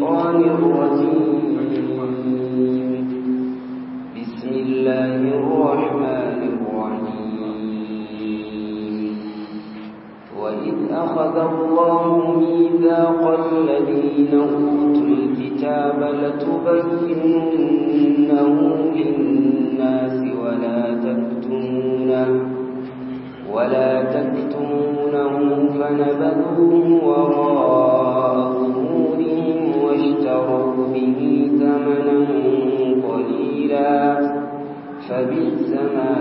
الشيطان الرجيم بسم الله الرحمن الرحيم وإذ أخذ الله ميثاق الذين أوتوا الكتاب لتبيننه للناس ولا تكتمونه ولا تكتمونه فنبذوه وراء ظهورهم واشتروا به ثمنا قليلا فبئس ما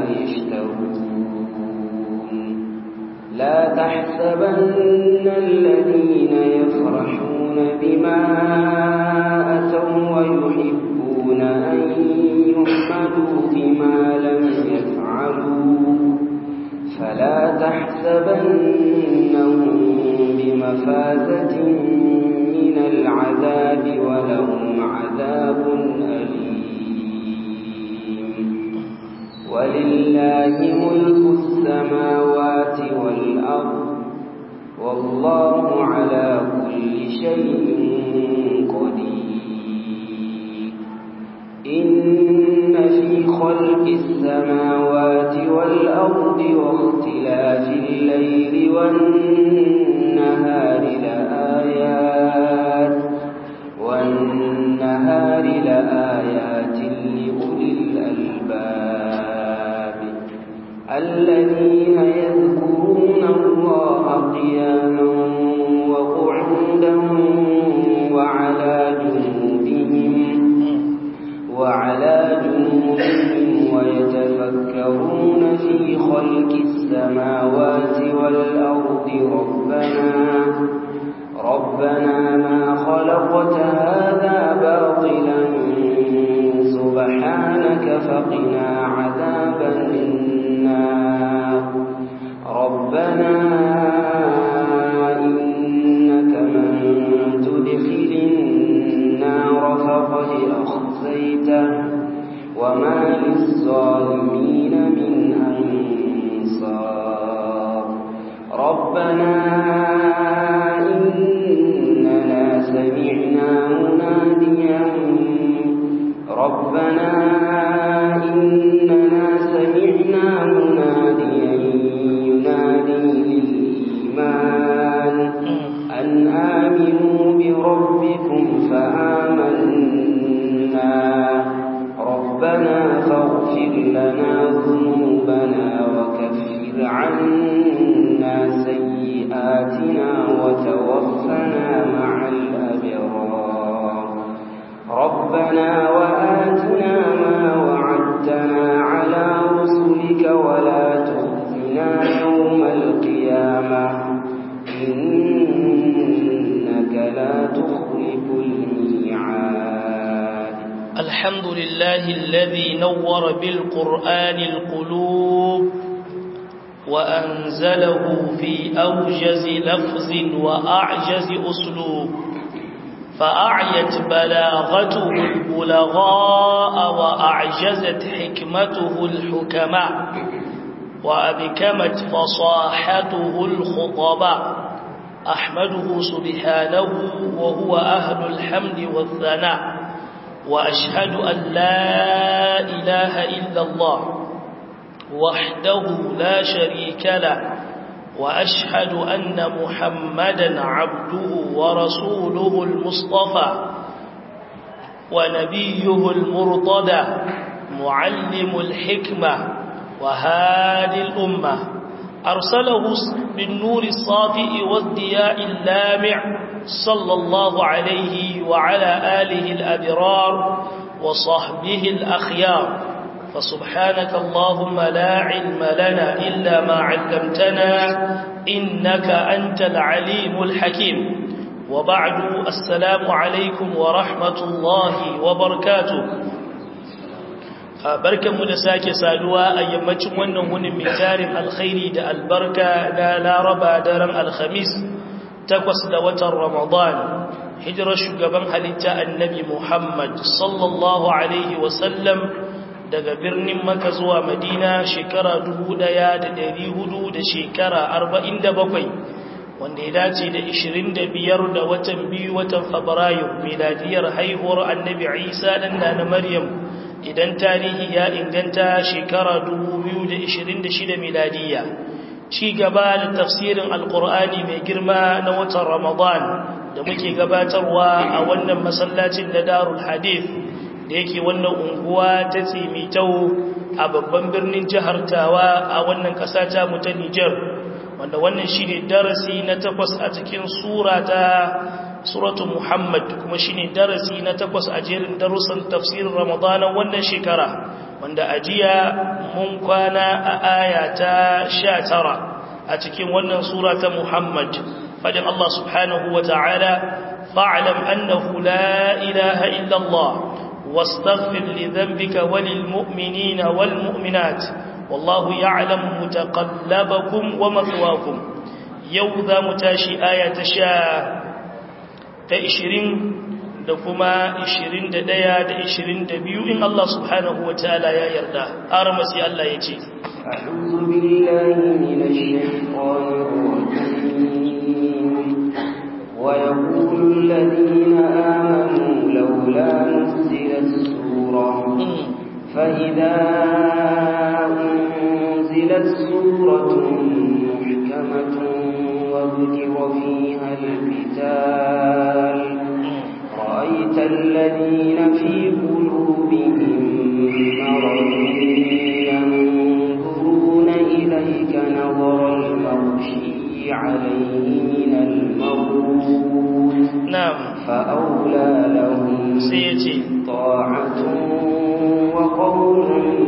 يشترون لا تحسبن الذين يفرحون بما أتوا ويحبون أن يحمدوا بما لم يفعلوا فلا تحسبنهم بمفازة من العذاب ولهم عذاب أليم ولله ملك السماوات والأرض والله على كل شيء قدير إن في خلق السماوات والأرض واختلاف الليل والنهار لآيات والنهار لآيات لأولي الألباب الذين يذكرون الله قياما وقعودا وعلى جنوبهم وعلى جنوبهم ويتفكرون في خلق السماوات والأرض ربنا ربنا ما خلقت هذا باطلا سبحانك فقنا عذاب النار ربنا إنك من تدخل النار فقد أخزيته وما للظالمين من أنصار ربنا إننا سمعنا مناديا ربنا إننا سمعنا مناديا ينادي للإيمان أن آمنوا بربكم فآمنا ربنا فاغفر لنا ذنوبنا وكفر عنا سيئاتنا وتوفنا مع الأبرار ربنا وآتنا ما وعدتنا على رسلك ولا تخزنا يوم القيامة إنك لا تخلف الميعاد الحمد لله الذي نور بالقرآن القلوب وأنزله في أوجز لفظ وأعجز أسلوب فأعيت بلاغته البلغاء وأعجزت حكمته الحكماء وأبكمت فصاحته الخطباء أحمده سبحانه وهو أهل الحمد والثناء وأشهد أن لا إله إلا الله وحده لا شريك له وأشهد أن محمدا عبده ورسوله المصطفى ونبيه المرتضى معلم الحكمة وهادي الأمة أرسله بالنور الصافئ والضياء اللامع صلى الله عليه وعلى آله الأبرار وصحبه الأخيار فسبحانك اللهم لا علم لنا إلا ما علمتنا إنك أنت العليم الحكيم وبعد السلام عليكم ورحمة الله وبركاته barkanmu da sake saduwa a yammacin wannan wunin mai tarin alkhairi da albarka na laraba daren alhamis takwas da watan ramadan hijirar shugaban halitta annabi muhammad sallallahu alaihi wasallam daga birnin maka zuwa madina shekara dubu ɗaya da dari hudu da shekara arba'in da bakwai wanda ya dace da 25 da watan biyu watan fabrairu miladiyar haihuwar annabi isa dan na maryam idan tarihi ya inganta shekara 2026 miladiya ci gaba da tafsirin alkur'ani mai girma na watan ramadan da muke gabatarwa a wannan masallacin da darul hadith da yake wannan unguwa ta tsimitau a babban birnin jihar tawa a wannan ƙasa ta mu ta nijar wanda wannan shi ne darasi na takwas a cikin sura ta suratu muhammad kuma shi ne darasi na takwas a jerin darussan tafsirin ramadanan wannan shekara wanda a jiya mun kwana a aya ta sha tara a cikin wannan sura ta muhammad fadin allah subhanahu wa ta'ala fa'alam annahu la ilaha illallah واستغفر لذنبك وللمؤمنين والمؤمنات والله يعلم متقلبكم ومثواكم يوذا متاشي آية تشاء تأشرين دكما إشرين ددايا دإشرين دبيو إن الله سبحانه وتعالى يا يردا أرمسي الله يجي أعوذ بالله من الشيطان الرجيم ويقول الذين آمنوا لولا نزلت سورة فإذا أنزلت سورة محكمة وذكر فيها القتال رأيت الذين في قلوبهم مرض ينظرون إليك نظر المغشي عليه من الموت نعم فأولى لهم سيتي طاعة وقول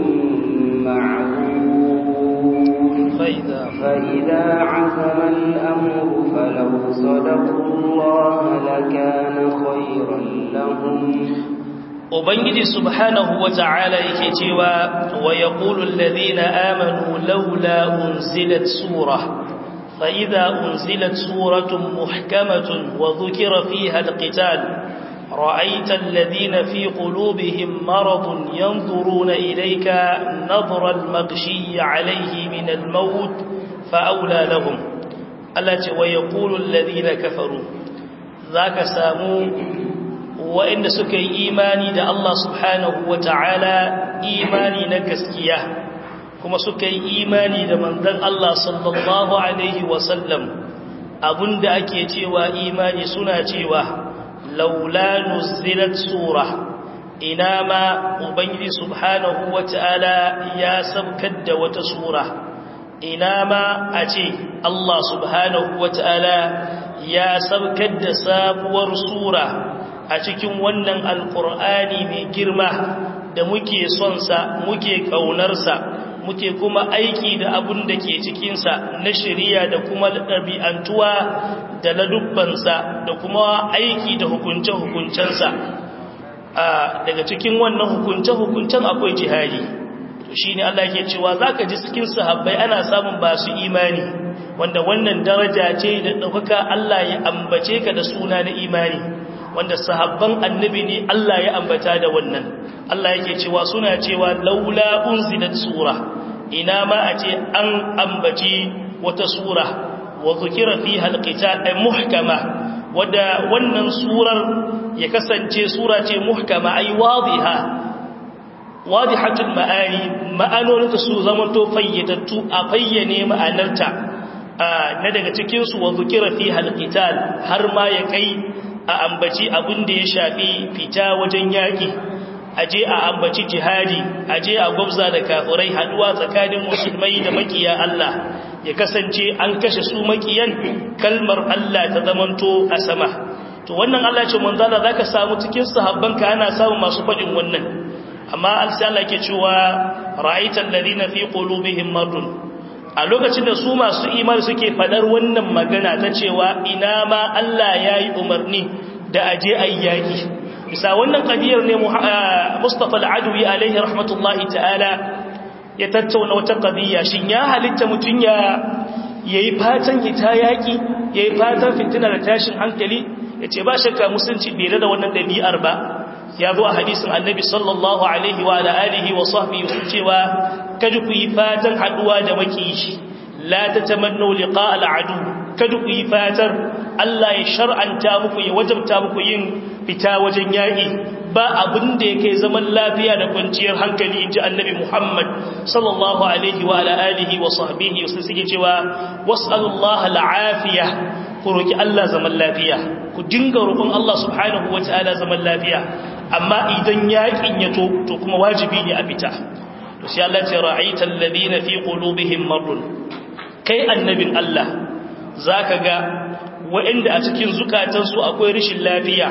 معروف فإذا فإذا عزم الأمر فلو صدقوا الله لكان خيرا لهم Ubangiji subhanahu wa ta'ala yake cewa wa ya ƙulun lalzina amanu laula unzilat sura, fa'iza unzilat suratun muhkamatun wa zukira fi halƙital, ra'aitan lalzina fi ƙulubihim maradun yanzuruna ilaika nazarar magshi alaihi min al-maut fa'aula lahum. Allah ce wa ya ƙulun lalzina kafaru, za ka samu waɗanda suka yi imani da Allah subhanahu wa ta'ala imani na gaskiya kuma suka yi imani da manzan Allah sallallahu Alaihi wasallam abinda ake cewa imani suna cewa laula nuzilat sura ina ma ubangiji subhanahu wa ta'ala ya sabkar da wata sura ina ma a ce Allah subhanahu wa ta'ala ya sabkar da sabuwar sura a cikin wannan alkur'ani mai girma da muke sonsa muke ƙaunarsa muke kuma aiki da abun da ke cikinsa na shirya da kuma ɗabi'antuwa da ladubbansa da kuma aiki da hukunce-hukuncensa daga cikin wannan hukunce-hukuncen akwai jihadi shi ne Allah ke cewa za ka ji cikin sahabbai ana samun ba su imani wanda wannan daraja ce da ɗaukaka Allah ya ambace ka da suna na imani wanda sahabban annabi ne Allah ya ambata da wannan Allah yake cewa suna cewa laula unzilat sura ina ma a ce an ambaci wata sura wa zukira fiha alqital ay muhkama wanda wannan surar ya kasance sura ce muhkama ay wadiha wadihatul ma'ani ma'anoninta su zamanto fayyadattu a fayyane ma'anarta na daga cikin su wa zukira fiha alqital har ma ya kai a ambaci abin da ya shafi fita wajen yaƙi aje a ambaci jihadi aje a gwabza da kafurai haduwa tsakanin musulmai da makiya Allah ya kasance an kashe su makiyan kalmar Allah ta zamanto a sama to wannan Allah ce manzala zaka samu cikin sahabbanka ana samu masu fadin wannan amma alsa Allah ke cewa ra'aital ladina fi qulubihim maradun a lokacin da su masu imani suke fadar wannan magana ta cewa ina ma Allah ya yi umarni da aje ayyaki bisa wannan kadiyar ne Mustafa al-Adawi alaihi rahmatullahi ta'ala ya tattauna wata qadiyya shin ya halitta mutun ya yayi fatan hita yaki yayi fatan fitina da tashin hankali yace ba shakka musulunci bai da wannan dabi'ar ba ya zo a hadisin annabi sallallahu alaihi wa alihi wa sahbihi sun cewa kada ku yi fatan haduwa da makiyi la tatamannu liqa al-adu kada ku yi fatar Allah ya shar'anta muku ya wajabta muku yin fita wajen yaƙi ba abin da yake zaman lafiya da kwanciyar hankali inji annabi Muhammad sallallahu alaihi wa ala alihi wa sahbihi wasu suke cewa was'alullaha al'afiya ku roki Allah zaman lafiya ku dinga roƙon Allah subhanahu wa ta'ala zaman lafiya amma idan yaƙin ya to to kuma wajibi ne a fita to sai Allah ya ra'aita alladhina fi qulubihim marrun kai annabin Allah zaka ga waɗanda a cikin zukatansu akwai rashin lafiya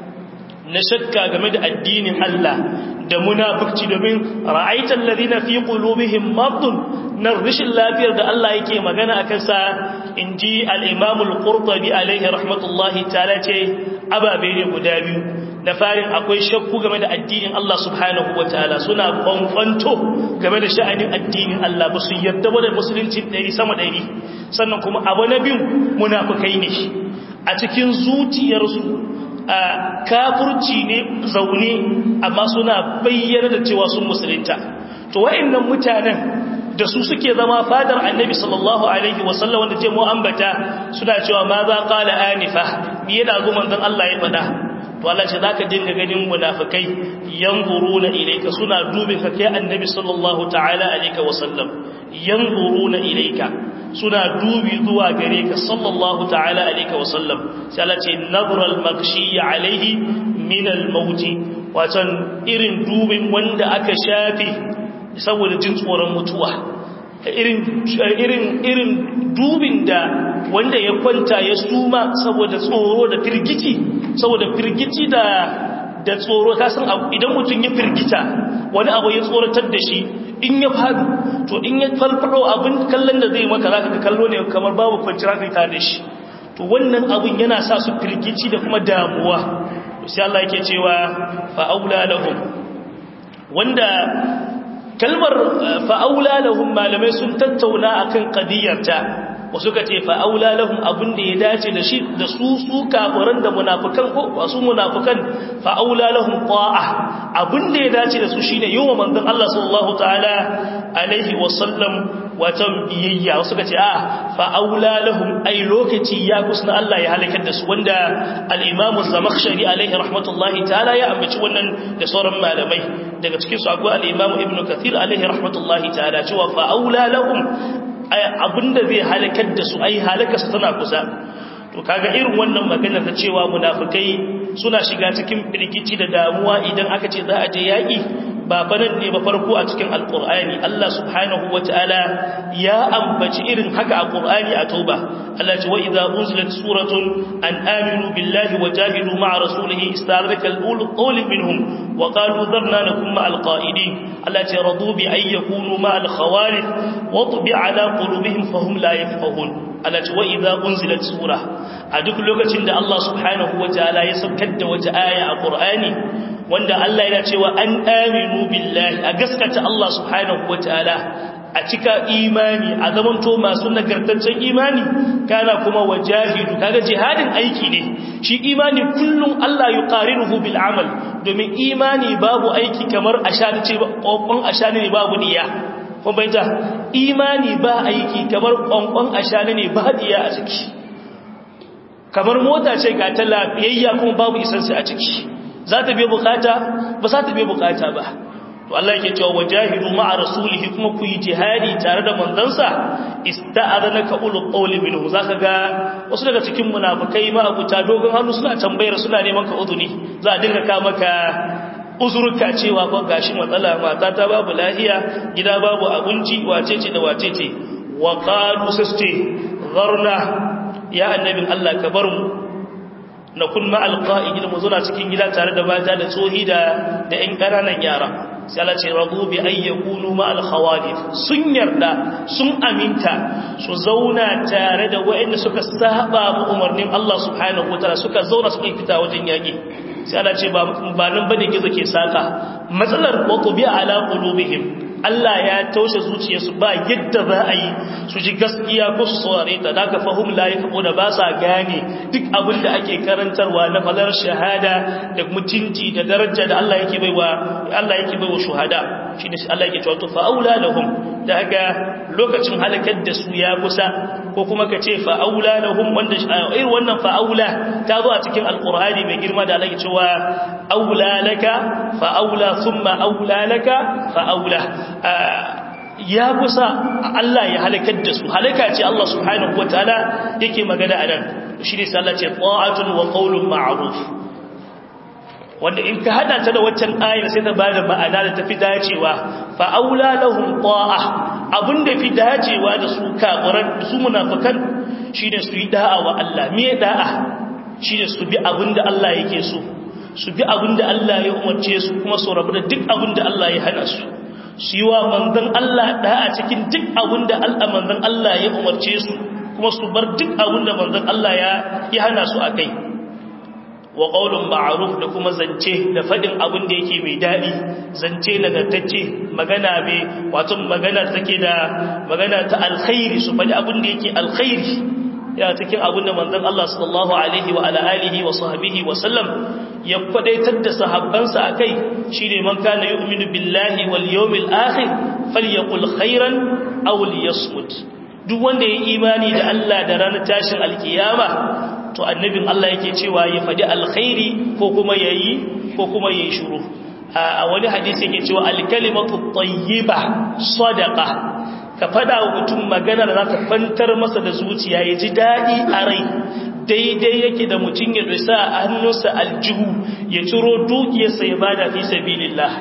na shakka game da addinin Allah da munafurci domin ra'aitan ladina fi qulubihim maradun na rashin lafiyar da Allah yake magana akan sa inji al-Imam al-Qurtubi alaihi rahmatullahi ta'ala ce ababe ne guda biyu da farin akwai shakku game da addinin Allah subhanahu wataala suna kwankwanto game da sha'anin addinin Allah ba su yarda ba da musulunci ɗari sama ɗari sannan kuma abu na biyu munafukai ne a cikin zuciyarsu a kafurci ne zaune amma suna bayyana da cewa sun musulunta to wa'annan mutanen da su suke zama fadar annabi sallallahu alaihi wasallam wanda ce mu ambata suna cewa ma za qala anifa me yana zo manzon Allah ya fada to Allah ce zaka dinga ganin munafikai yanzuruna ilayka suna dubin ka kai annabi sallallahu ta'ala alaihi wasallam yanzuruna ilayka suna dubi zuwa gare ka sallallahu ta'ala alaihi wasallam sai Allah ce nadral maghshi alaihi min al-maut watan irin dubin wanda aka shafe saboda jin tsoron mutuwa irin irin irin dubin da wanda ya kwanta ya suma saboda tsoro da firgici saboda firgici da da tsoro ka san idan mutum ya firgita wani abu ya tsoratar da shi in ya fadu to in ya falfado abin kallon da zai maka zaka ga kallo ne kamar babu kwanciyar hankali tare da shi to wannan abin yana sa su firgici da kuma damuwa sai Allah yake cewa fa aula lahum wanda kalmar fa aula lahum malamai sun tattauna akan qadiyarta wasu ka ce fa'aula lahum abin da ya dace da shi da su su kafiran da munafukan ko wasu munafukan fa'aula lahum ta'a abin da ya dace da su shine yawan manzon Allah sallallahu ta'ala alaihi wasallam watan biyayya wasu ka ce a fa'aula lahum ai lokaci ya kusna Allah ya halakar da su wanda al-Imam az-Zamakhshari alaihi rahmatullahi ta'ala ya ambaci wannan da sauran malamai daga cikin su akwai al-Imam Ibn Kathir alaihi rahmatullahi ta'ala cewa fa'aula lahum abinda zai halakar da su ai halakarsa tana kusa to kaga irin wannan magana ta cewa munafikai suna shiga cikin firgici da damuwa idan aka ce za a je yaki ba fanan ne ba farko a cikin alqur'ani Allah subhanahu wataala ya ambaci irin haka a qur'ani a tauba Allah ce wa idza unzilat suratun an aminu billahi wa jahidu ma'a rasulihi istaraka al-ulu qawl minhum wa qalu dharna nakum ma'al qa'idin Allah ce radu bi ay yakunu ma'al khawalif wa tubi ala qulubihim fahum la yafqahun Allah ce wa idza unzilat sura a duk lokacin da Allah subhanahu wataala ya saukar da wata aya a qur'ani wanda Allah yana cewa an aminu billahi a gaskata Allah subhanahu wataala a cika imani a zamanto masu nagartaccen imani kana kuma wajahidu kaga jihadin aiki ne shi imani kullum Allah yuqarinuhu bil amal domin imani babu aiki kamar ashani ce kokon ashani ne babu niyya kun bayyana imani ba aiki kamar kokon ashani ne ba niyya a ciki kamar mota ce ga ta lafiyayya kuma babu isansu a ciki za ta biya bukata ba za ta biya bukata ba to Allah yake cewa wajahidu ma'a rasulihi kuma ku yi jihadi tare da manzansa ista'adhanaka ulul qawli minhu zaka ga wasu daga cikin munafikai ma abuta dogon hannu suna tambayar suna neman ka uzuni za a dinga ka maka uzurka cewa ko gashi matsala mata ta babu lahiya gida babu abinci wacece da wacece wa qalu sasti gharna ya annabin Allah ka bar mu na kun ma'al qa'idin mu zuna cikin gida tare da mata da tsohi da da ƴan ƙananan yara sai Allah ce radu bi ay yakunu ma'al khawalif sun yarda sun aminta su zauna tare da waɗanda suka saba mu umarnin Allah subhanahu wataala suka zauna suka fita wajen yaki sai Allah ce ba ba nan bane gizo ke saka matsalar wa tubi ala qulubihim Allah ya taushe zuciyarsu ba yadda za a yi su ji gaskiya ko su saurare ta daga fahim la ya da ba sa gane duk abin da ake karantarwa na falar shahada da mutunci da daraja da Allah yake baiwa Allah yake baiwa shuhada shine Allah yake cewa to fa aula lahum da haka lokacin halakar da su ya kusa ko kuma ka ce fa'aula lahum wanda irin wannan fa'aula ta zo a cikin alqur'ani mai girma da Allah cewa aula laka fa'aula thumma aula laka fa'aula ya kusa Allah ya halakar da su halaka ce Allah subhanahu wataala yake magana a nan shi ne sai Allah ce ta'atun wa qawlun ma'ruf wanda in ka hada ta da waccan ayar sai ta bada ma'ana da tafi dacewa fa aula lahum ta'a abinda fi dacewa da su kafiran su munafikan shine su yi da'a wa Allah me da'a shine su bi abinda Allah yake so su bi abinda Allah ya umarce su kuma su rabu da duk abinda Allah ya hana su su yi wa manzon Allah da'a cikin duk abinda Allah manzon Allah ya umarce su kuma su bar duk abinda manzon Allah ya ya hana su akai wa qaulun ma'ruf da kuma zance da fadin abin da yake mai dadi zance nagartacce magana mai wato magana take da magana ta alkhairi su fadi abin da yake alkhairi ya cikin abin da manzon Allah sallallahu alaihi wa ala alihi wa sahbihi wa sallam ya kwadaitar da sahabbansa akai shine man kana yu'minu billahi wal yawmil akhir falyaqul khairan aw liyasmut duk wanda ya imani da Allah da ranar tashin alkiyama to annabin Allah yake cewa ya faɗi alkhairi ko kuma yayi ko kuma yayi shiru a wani hadisi yake cewa alkalimatu tayyiba sadaqa ka fada wa mutum magana da za ta fantar masa da zuciya ya ji dadi a rai daidai yake da mutum ya dusa a hannunsa aljihu ya ciro dukiyarsa ya bada fi sabilillah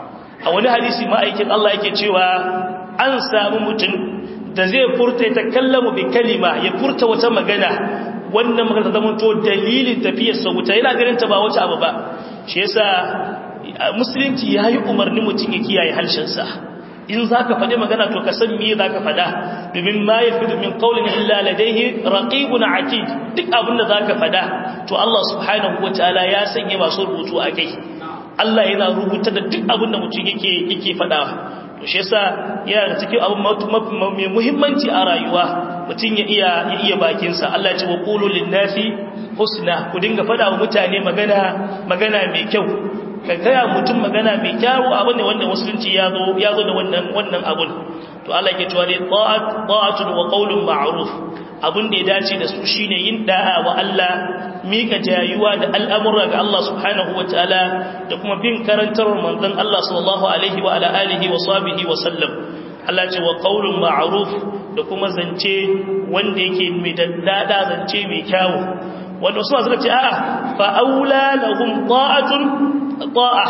a wani hadisi ma'aikin Allah yake cewa an samu mutum da zai furta ta kallamu bi kalima ya furta wata magana wannan magana ta zama to dalilin tafiyar sa wuta yana ganin ta ba wata abu ba shi yasa musulunci yayi umarni mutum ya kiyaye harshen sa in zaka faɗi magana to ka san me zaka faɗa domin ma yafidu min qawlin illa ladayhi raqibun atid duk abin da zaka faɗa to Allah subhanahu wataala ya sanya masu rubutu a kai Allah yana rubuta da duk abin da mutum yake yake faɗa to shi yasa yana da cikin abin mai muhimmanci a rayuwa mutum ya iya ya iya bakin sa Allah ya ce wa qulu lin-nasi husna ku dinga faɗa wa mutane magana magana mai kyau ka gaya mutum magana mai kyau abin ne wanda musulunci ya zo ya zo da wannan wannan abun to Allah yake cewa ne ta'at ta'atun wa qawlun ma'ruf abin da ya dace da su shine yin da'a wa Allah mika jayuwa da al'amura ga Allah subhanahu wa ta'ala da kuma bin karantarwar manzon Allah sallallahu alaihi wa ala alihi wa sahbihi wa sallam Allah ce wa qaulun ma'ruf da kuma zance wanda yake mai daddada zance mai kyawu wanda su suka ce a'a fa aula lahum ta'atun ta'a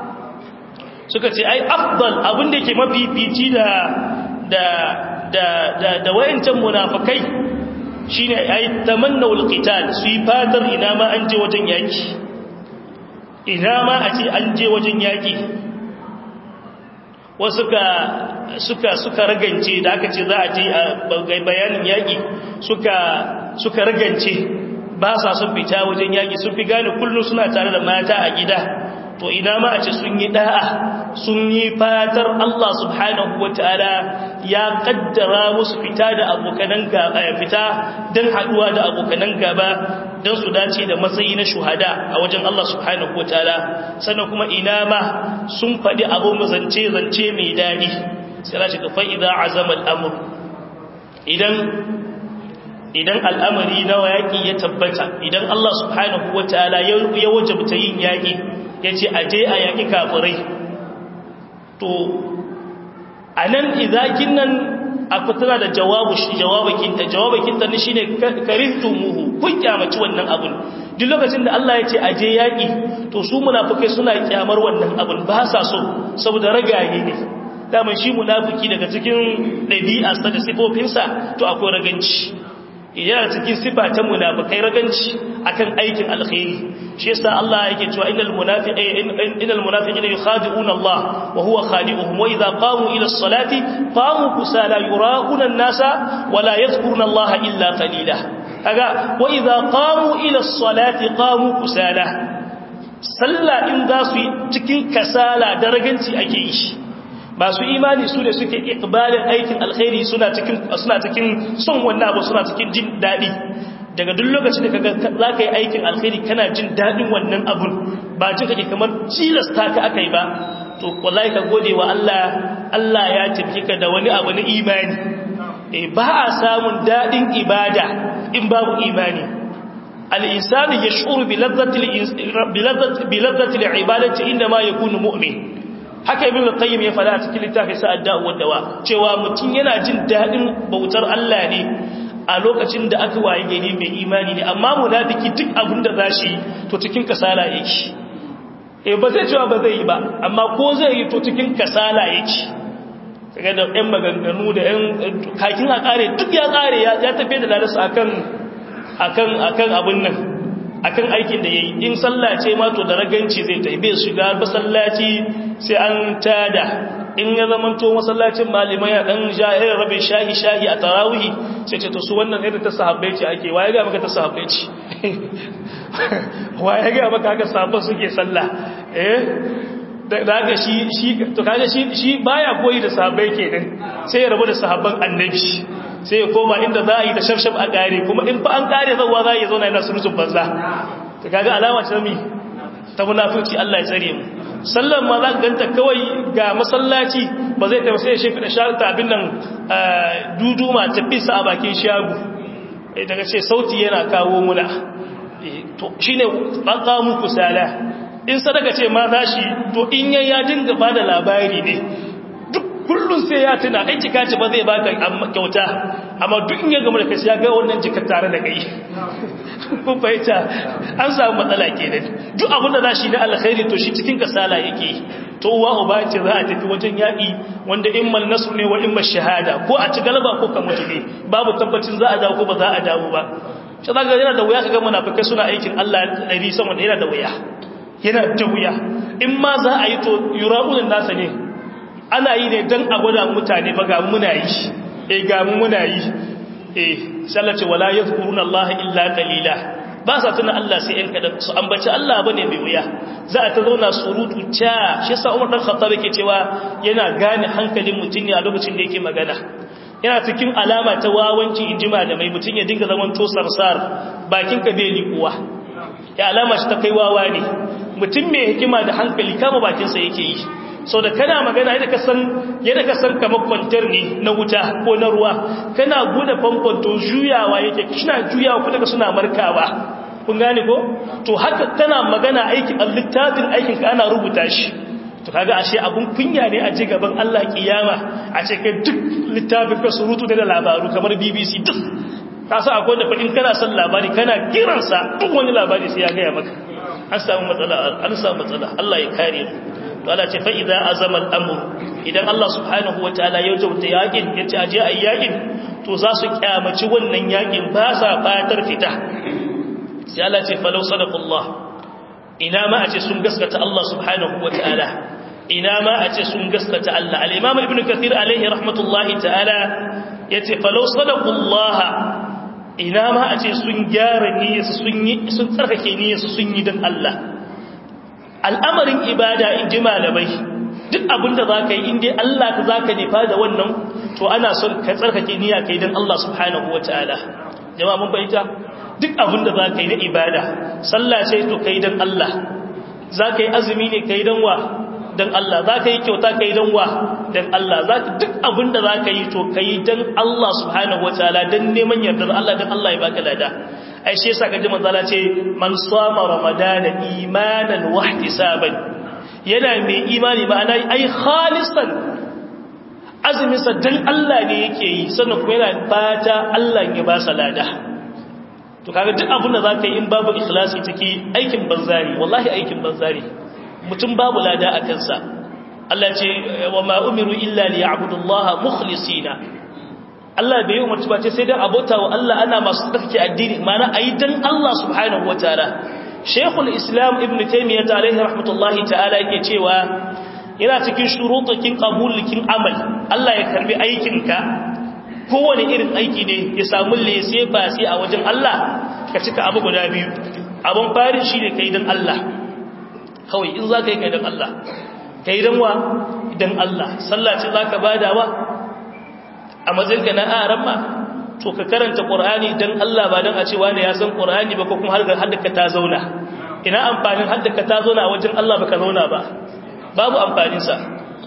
suka ce ai afdal abin da yake mafifici da da da da da wayancan munafikai shine ai tamannawul qital su yi fatar ina ma an je wajen yaki ina ma a ce an je wajen yaki wasu suka suka suka ragance da aka ce za a je a bayanin yaki suka suka ragance ba sa son fita wajen yaki sun fi gane kullum suna tare da mata a gida to ina ma a ce sun yi da'a sun yi fatar Allah subhanahu wataala ya kaddara musu fita da abokanan gaba fita dan haduwa da abokanan gaba dan su dace da matsayi na shuhada a wajen Allah subhanahu wataala sannan kuma ina ma sun fadi abu mazance zance mai dadi sai Allah shiga fa idza azama al-amr idan idan al'amari na yaki ya tabbata idan Allah subhanahu wataala ya wajabta yin yaki yace aje a yaki kafirai to anan izakin nan akwai tana da jawabu shi jawabakinta jawabakinta ne shine karihtumuhu kun kyamaci wannan abun duk lokacin da Allah ya ce aje yaki to su munafikai suna kyamar wannan abun ba sa so saboda ragaye ne daman shi munafiki daga cikin ɗabi'arsa da sifofinsa to akwai raganci yana cikin sifa ta munafikai raganci akan aikin alkhairi shi yasa Allah yake cewa innal munafiqina innal munafiqina yukhadi'una Allah wa huwa khadi'uhum wa idha qamu ila as-salati qamu kusala yuraquna an-nasa wa la yadhkuruna Allah illa qalila kaga wa idha qamu ila as-salati qamu kusala sallah in za su yi cikin kasala da raganci ake yi shi masu imani su ne suke ikbalin aikin alkhairi suna cikin suna cikin son wannan abu suna cikin jin dadi daga duk lokacin da kaga zaka yi aikin alkhairi kana jin dadin wannan abun ba jin kake kamar cilasta ka akai ba to wallahi ka gode wa Allah Allah ya tafi ka da wani abu na imani ba a samun daɗin ibada in babu imani al'insani ya shuru bilazzatil ibadati inda ma ya kunu mu'min haka ibn al-qayyim ya fada a cikin littafin sa'ad da'uwar dawa cewa mutum yana jin daɗin bautar Allah ne a lokacin da aka waye gari mai imani ne amma munafiki duk abin da za shi to cikin kasala yake eh ba zai cewa ba zai yi ba amma ko zai yi to cikin kasala yake kaga da ɗan maganganu da ɗan kakin a ƙare duk ya ƙare ya tafi da lalarsa akan akan akan abin nan akan aikin da yayi in sallah ce ma to da raganci zai tafi bai shiga masallaci sai an tada in ya zama to masallacin malimai ya dan jahir rabe shahi shahi a tarawihi sai ce to su wannan irin ta sahabbai ce ake waye ga maka ta sahabbai ce waye ga maka haka sahabban suke sallah eh da haka shi shi to kaga shi shi baya koyi da sahabbai kenan sai ya rabu da sahabban annabi sai ya koma inda za a yi da shafshaf a kare kuma in fa an kare zawa za a yi zauna yana surutun banza to kaga alama ce mi ta munafici Allah ya tsare mu sallan ma za ka ganta kawai ga masallaci ba zai tafi sai ya shefi da sharta abin nan duduma ta fisa a bakin shagu daga ce sauti yana kawo muna to shine baka muku sala in sadaka ce ma za shi to in yayi ya dinga bada labari ne duk kullun sai ya tuna aiki kace ba zai baka kyauta amma duk in ya gama da kai ya ga wannan jikar tare da kai kun fahimta an samu matsala kenan duk abin da za shi na alkhairi to shi cikin kasala yake to uwa uba ce za a tafi wajen yaƙi wanda immal nasr ne wa immal shahada ko a ci galaba ko ka mutu ne babu tabbacin za a dawo ko ba za a dawo ba shi za ga yana da wuya kaga munafikai suna aikin Allah ɗari sama da yana da wuya yana da wuya in ma za a yi to yura'unin nasa ne ana yi ne don a gwada mutane ba ga muna yi eh ga muna yi eh sallace wala yadhkuruna Allah illa qalila ba sa tuna Allah sai in kada su ambaci Allah bane mai wuya za a ta zauna surutu cha shi yasa Umar dan Khattab yake cewa yana gane hankalin mutun ne a lokacin da yake magana yana cikin alama ta wawanci injima da mai mutun ya dinga zaman to sarsar bakin ka bai liƙuwa ya alama shi ta kai wawa ne mutum mai hikima da hankali kama bakin sa yake yi sau da kana magana yadda ka san yadda ka san kamar kwantar ne na wuta ko na ruwa kana bude famfon to juyawa yake kina juyawa kuma daga suna markawa kun gane ko to haka kana magana aikin littafin aikin ka ana rubuta shi to kaga ashe abun kunya ne a ji gaban Allah kiyama a ce kai duk littafin ka surutu da labaru kamar BBC duk ka sa akwai da fadin kana son labari kana kiransa duk wani labari sai ya gaya maka an samu matsala an samu matsala Allah ya kare mu to Allah ce fa idza azama al-amr idan Allah subhanahu wataala ya jauta yakin yace aje ayi yakin to za su kyamaci wannan yakin ba sa fatar fita sai Allah ce falau sadaqullah ina ma a ce sun gaskata Allah subhanahu wataala ina ma a ce sun gaskata Allah al-imam ibn kathir alaihi rahmatullahi ta'ala yace falau sadaqullah ina ma a ce sun gyara niyyarsu sun yi sun tsarkake niyyarsu sun yi dan Allah al'amarin ibada in ji malamai duk abinda za ka yi inda Allah ka za ka nufa da wannan to ana son ka tsarkake niyya ka yi don Allah subhanahu wa ta'ala jama'a mun fahimta duk abinda za ka yi na ibada sallah ce to ka yi don Allah za ka yi azumi ne ka yi don wa don Allah za ka yi kyauta ka yi don wa don Allah duk abinda za ka yi to ka yi don Allah subhanahu wa ta'ala don neman yardar Allah don Allah ya baka lada ai shi yasa kaji manzala ce man sama ramadana imanan wa ihtisaban yana mai imani ma'ana ai khalisan azumin sa dan Allah ne yake yi sannan kuma yana fata Allah ya ba salada to kaga duk abin da zaka yi in babu ikhlasi ciki aikin banzari wallahi aikin banzari mutum babu lada a kansa Allah ce wa ma umiru illa liya'budullaha mukhlisina Allah bai yi umarci ba ce sai dan abota wa Allah ana masu tsarki addini mana ayi dan Allah subhanahu wataala Sheikhul Islam Ibn Taymiyyah alaihi rahmatullahi ta'ala yake cewa yana cikin shurutukin qabulikin amal Allah ya karbi aikinka kowane irin aiki ne ya samu lese ba sai a wajen Allah ka cika abu guda biyu abun farin shine kai dan Allah kawai in za ka yi kai dan Allah kai dan wa dan Allah sallah ce zaka badawa a matsayinka na aran ma to ka karanta qur'ani dan Allah ba dan a ce wani ya san qur'ani ba ko kuma har haddaka ta zauna ina amfanin haddaka ta zauna a wajen Allah baka zauna ba babu amfanin sa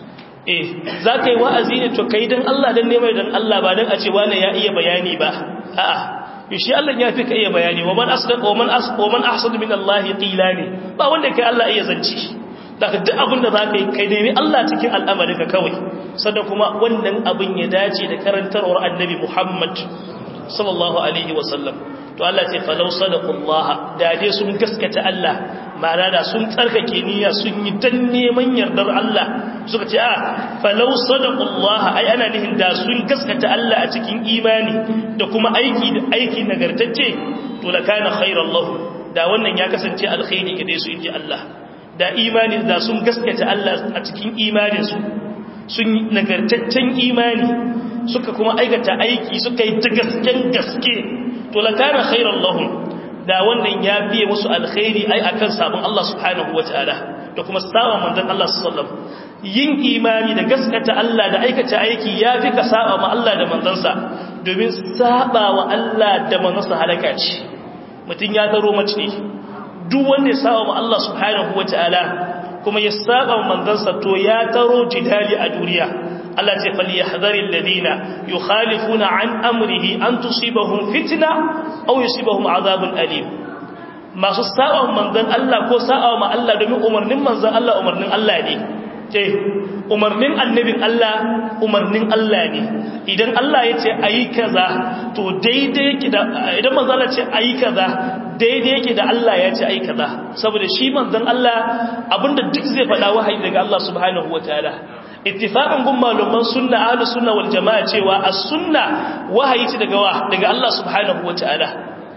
eh za ka yi wa'azi ne to kai don Allah don neman don Allah ba don a ce wane ya iya bayani ba a'a shi Allah ya fi ka iya bayani wa man asdaq wa man as wa man ahsanu min Allah qila ne ba wanda kai Allah iya zanci daga duk abin da zaka yi kai nemi Allah cikin al'amarinka kawai sannan kuma wannan abin ya dace da karantarwar Annabi Muhammad sallallahu alaihi wa sallam to Allah ce falau sadaqullah da dai sun gaskata Allah ma'ana da sun tsarkake niyya sun yi dan neman yardar Allah suka ce a falau sadaqullah ai ana nihin da sun gaskata Allah a cikin imani da kuma aiki da aiki nagartacce to la kana khairan lahu da wannan ya kasance alkhairi gare su inji Allah da imani da sun gaskata Allah a cikin imanin su sun nagartaccen imani suka kuma aikata aiki suka yi ta gasken gaske to la kana khairan lahum da wannan ya biye musu alkhairi ai akan sabon Allah subhanahu wataala da kuma sawa manzon Allah sallallahu yin imani da gaskata Allah da aikata aiki yafi ka saba ma Allah da manzansa domin saba wa Allah da manzansa halaka ce mutun ya taro mace duk wanda ya saba ma Allah subhanahu wataala kuma ya saba manzansa to ya taro jidali a duniya Allah ce falyahdhari alladhina yukhalifuna an amrihi an tusibahum fitna aw yusibahum adhabun alim masu sa'a manzon Allah ko sa'a ma Allah domin umarnin manzon Allah umarnin Allah ne ce umarnin annabin Allah umarnin Allah ne idan Allah ya ce ayi kaza to daidai yake da idan manzon Allah ce ayi kaza daidai yake da Allah ya ce ayi kaza saboda shi manzon Allah abinda duk zai faɗa wahayi daga Allah subhanahu wataala ittifaqan gun malaman sunna ahlus sunna wal jamaa cewa as-sunna wahayi ce daga wa daga Allah subhanahu wataala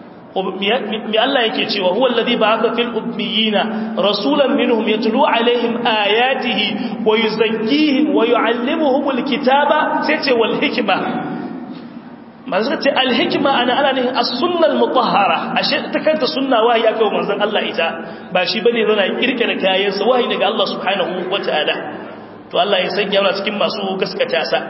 mi Allah yake cewa huwa alladhi ba'atha fil ummiyina rasulan minhum yatlu alaihim ayatihi wa yuzakkihim wa yuallimuhumul kitaba sai ce wal hikma manzo ce al hikma ana ana ne as-sunna al-mutahhara ashe ta kanta sunna wahayi aka wa manzon Allah ita ba shi bane zana kirkira kayan sa wahayi daga Allah subhanahu wataala to Allah ya sanya mana cikin masu gaskata sa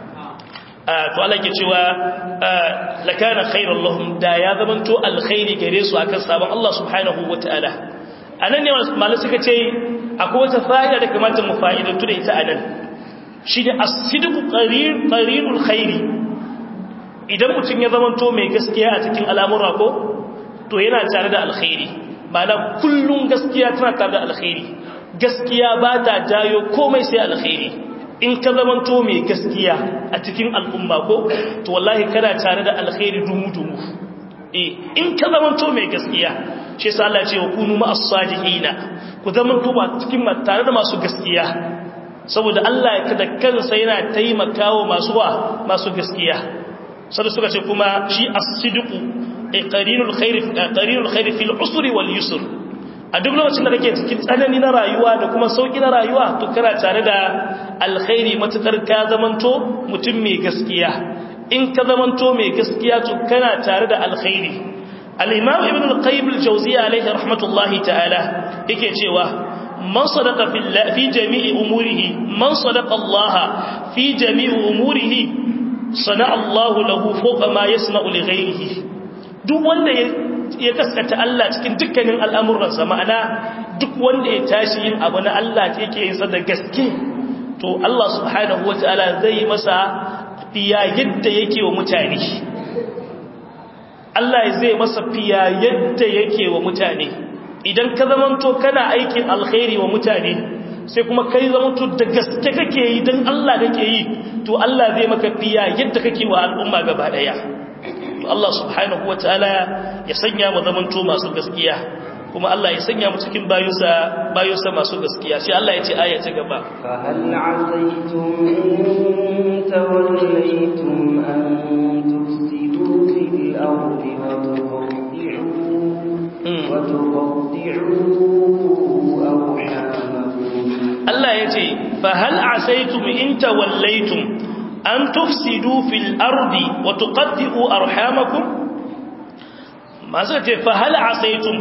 to Allah ke cewa lakana khairan lahum da ya zamanto alkhairi gare su akan sabon Allah subhanahu wataala anan ne malai suka ce akwai wata fa'ida da kamata mu fa'idantu da ita anan shi da as-sidqu qarin qarinul khairi idan mutum ya zamanto mai gaskiya a cikin al'amura ko to yana tare da alkhairi ma'ana kullun gaskiya tana tare da alkhairi gaskiya ba ta jayo komai sai alkhairi in ka zamanto mai gaskiya a cikin al'umma ko to wallahi kana tare da alkhairi dumu-dumu eh in ka zamanto mai gaskiya shi yasa Allah ce wa kunu ma'as sadiqina ku zamanto ba cikin tare da masu gaskiya saboda Allah ya da kansa yana taimakawa masu wa masu gaskiya sai suka ce kuma shi as-sidqu qarinul khair qarinul khair fil usri wal yusr a duk lokacin da kake cikin tsanani na rayuwa da kuma sauki na rayuwa to kana tare da alkhairi matukar ka zamanto mutum mai gaskiya in ka zamanto mai gaskiya to kana tare da alkhairi al-imam ibn al-qayyim al-jawziyya alayhi rahmatullahi ta'ala yake cewa man sadaqa fi jami'i umurihi man sadaqa Allah fi jami'i umurihi sana Allah lahu fawqa ma yasna'u li ghayrihi duk wanda ya gaskata Allah cikin dukkanin al'amuransa ma'ana duk wanda ya tashi yin abu na Allah ta yake yin sa da gaske to Allah subhanahu wata'ala zai masa fiya yadda yake wa mutane Allah zai masa fiya yadda yake wa mutane idan ka zamanto kana aikin alkhairi wa mutane sai kuma kai zamanto da gaske kake yi don Allah kake yi to Allah zai maka fiya yadda kake wa al'umma gaba daya to Allah subhanahu wataala ya sanya mu zamanto masu gaskiya kuma Allah ya sanya mu cikin bayusa bayusa masu gaskiya sai Allah ya ce aya ta gaba fa hal asaytum in tawallaytum an tufsidu fil ardi wa tuqti'u wa tuqti'u arhamakum Allah ya ce fa hal asaytum in tawallaytum an tufsidu fil ardi wa tuqaddi'u arhamakum masu ce fa hal asaytum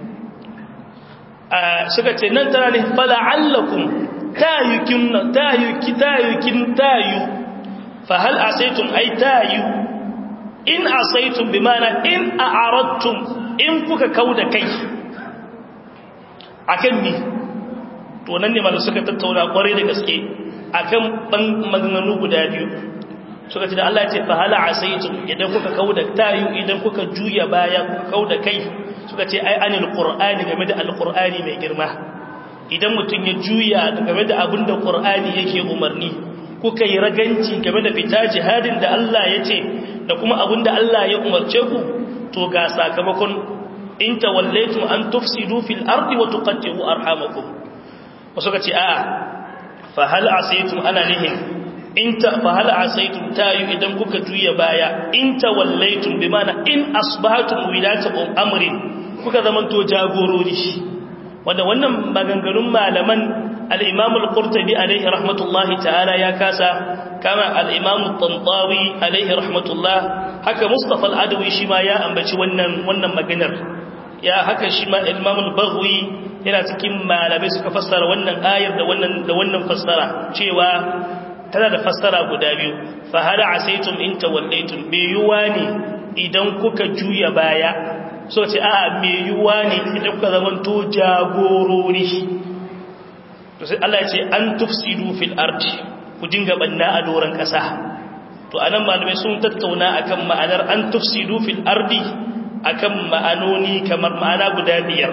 suka ce nan tana ne fa la'allakum tayukin tayuki tayukin tayu fa hal asaytum ay tayu in asaytum bimana in a'aradtum in kuka kauda kai akan ni to nan ne malu suka tattauna kwarai da gaske akan maganganu guda biyu suka ce da Allah ce fa hala asaitum idan kuka kauda tayu idan kuka juya baya kuka kauda kai suka ce ai anil qur'ani game da alqur'ani mai girma idan mutun ya juya game da abin da qur'ani yake umarni kuka yi raganci game da fita jihadin da Allah ya ce da kuma abin da Allah ya umarce ku to ga sakamakon in tawallaitum an tufsidu fil ardi wa tuqatti'u arhamakum wasu ka ce a fa hal asaitum ana nihin in ta fa hal asaitum tayu idan kuka juya baya in tawallaitum bi mana in asbahatum wilata amrin kuka zamanto jagorori wanda wannan maganganun malaman al-imam al-qurtubi alaihi rahmatullahi ta'ala ya kasa kama al-imam al-tantawi alaihi rahmatullah haka mustafa al-adawi shi ma ya ambaci wannan wannan maganar ya haka shi ma imam al-baghwi yana cikin malamai suka fassara wannan ayar da wannan da wannan fassara cewa tana da fassara guda biyu fa hal asaitum in tawallaytum bi yuwani idan kuka juya baya so ce a me yuwa ne idan kuka zaman to jagorori to sai Allah ya ce an tufsidu fil ardi ku dinga banna a doran kasa to anan malamai sun tattauna akan ma'anar an tufsidu fil ardi akan ma'anoni kamar ma'ana guda biyar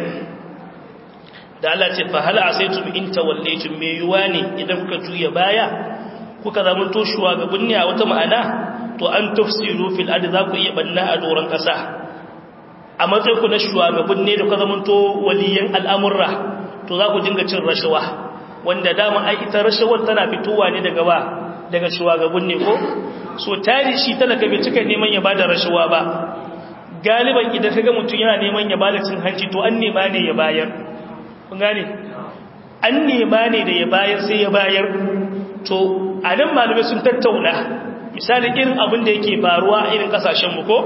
da Allah ce fa hal asaitum in tawallaytum me yuwa ne idan kuka juya baya kuka zaman to shugabanni a wata ma'ana to an tufsidu fil ardi za ku iya banna a doran kasa a matsayinku na shugaban ne da ka zamanto waliyan al'amurra to za ku dinga cin rashawa wanda dama ai ita rashawar tana fitowa ne daga ba daga shugaban ne ko so tari shi talaka bai cika neman ya bada rashawa ba galiban idan kaga mutum yana neman ya bada cin hanci to an nema ne ya bayar kun gane an nema ne da ya bayar sai ya bayar to a nan malamai sun tattauna misali irin abin da yake faruwa a irin kasashenmu ko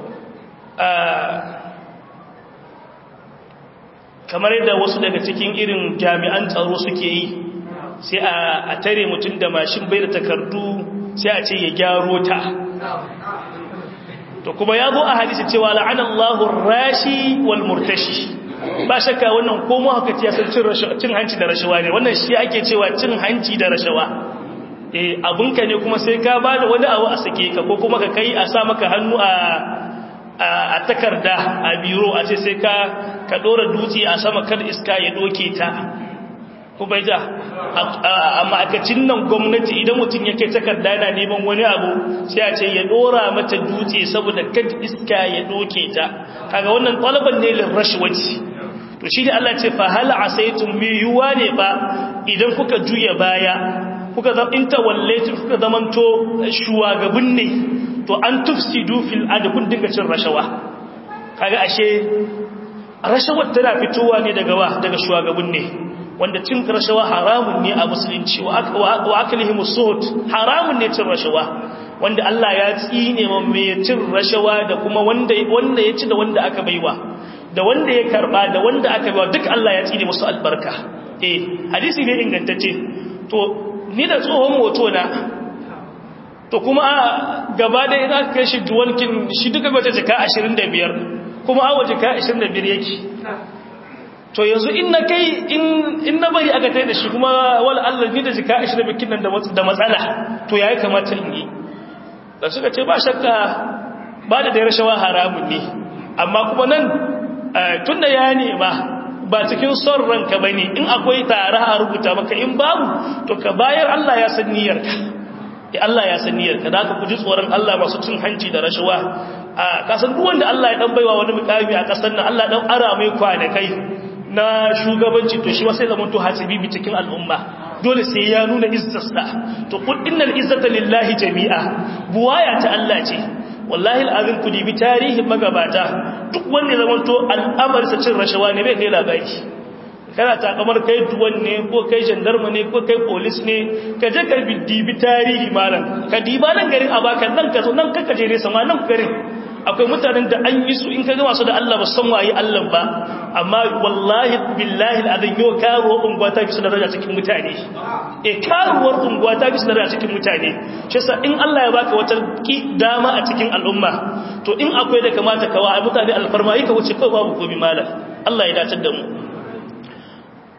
kamar yadda wasu daga cikin irin jami'an tsaro suke yi sai a tare mutum da mashin bai da takardu sai a ce ya gyaro ta to kuma ya zo a hadisi cewa la'anallahu rashi wal murtashi ba shakka wannan komo haka ce san cin hanci da rashawa ne wannan shi ake cewa cin hanci da rashawa eh abunka ne kuma sai ka bada wani abu a sake ka ko kuma ka kai a sa maka hannu a a takarda a biro a ce sai ka ka dora dutse a sama kar iska ya doke ta ko bai ja a ma'aikacin nan gwamnati idan mutum ya kai takarda yana neman wani abu sai a ce ya dora mata dutse saboda kad iska ya doke ta kaga wannan talaban ne lin rashwati to shi da Allah ce fa hal asaytum mi yuwa ne ba idan kuka juya baya kuka zama in tawallaitu kuka zamanto shuwagabun ne to an tufsidu fil ard kun dinga cin rashawa kaga ashe rashawar tana fitowa ne daga wa daga shuwagabun ne wanda cin rashawa haramun ne a musulunci wa aklihim suhut haramun ne cin rashawa wanda Allah ya tsine ma mai cin rashawa da kuma wanda wanda ya ci da wanda aka baiwa da wanda ya karba da wanda aka baiwa duk Allah ya tsine musu albarka eh hadisi ne ingantacce to ni da tsohon moto na to kuma gaba da ina kai shi duwankin shi duka bata jika 25 kuma awa jika 25 yake to yanzu in na kai in na bari aka tai da shi kuma wala Allah ni da jika 25 nan da matsala to yayi kamata in yi da suka ce ba shakka ba da da rashawa haramun ne amma kuma nan tunda ya nema ba cikin son ranka bane in akwai tare a rubuta maka in babu to ka bayar Allah ya san niyyarka ya Allah ya san niyyarka da ka kuji tsoron Allah masu cin hanci da rashawa a kasan duk wanda Allah ya dan baiwa wani mukami a kasar nan Allah dan ara mai kwanakai na shugabanci to shi sai zaman to hasibi cikin al'umma dole sai ya nuna izzarsa to qul innal izzata lillahi jami'a buwaya ta Allah ce wallahi al'azim ku dibi tarihin magabata duk wanda zaman to al'amarsa cin rashawa ne bai kai labari kana takamar kai duwan ne ko kai gendarme ne ko kai police ne ka je ka dibi tarihi malam ka diba nan garin abaka nan ka zo nan kaka je ne sama nan garin akwai mutanen da an yi su in ka gama su da Allah ba san waye Allah ba amma wallahi billahi alazim yau karuwar unguwa ta fi su daraja cikin mutane eh karuwar unguwa ta fi su daraja cikin mutane shi yasa in Allah ya baka wata dama a cikin al'umma to in akwai da kamata ka wa mutane alfarma yi ka wuce kawai babu gobe malam Allah ya dace da mu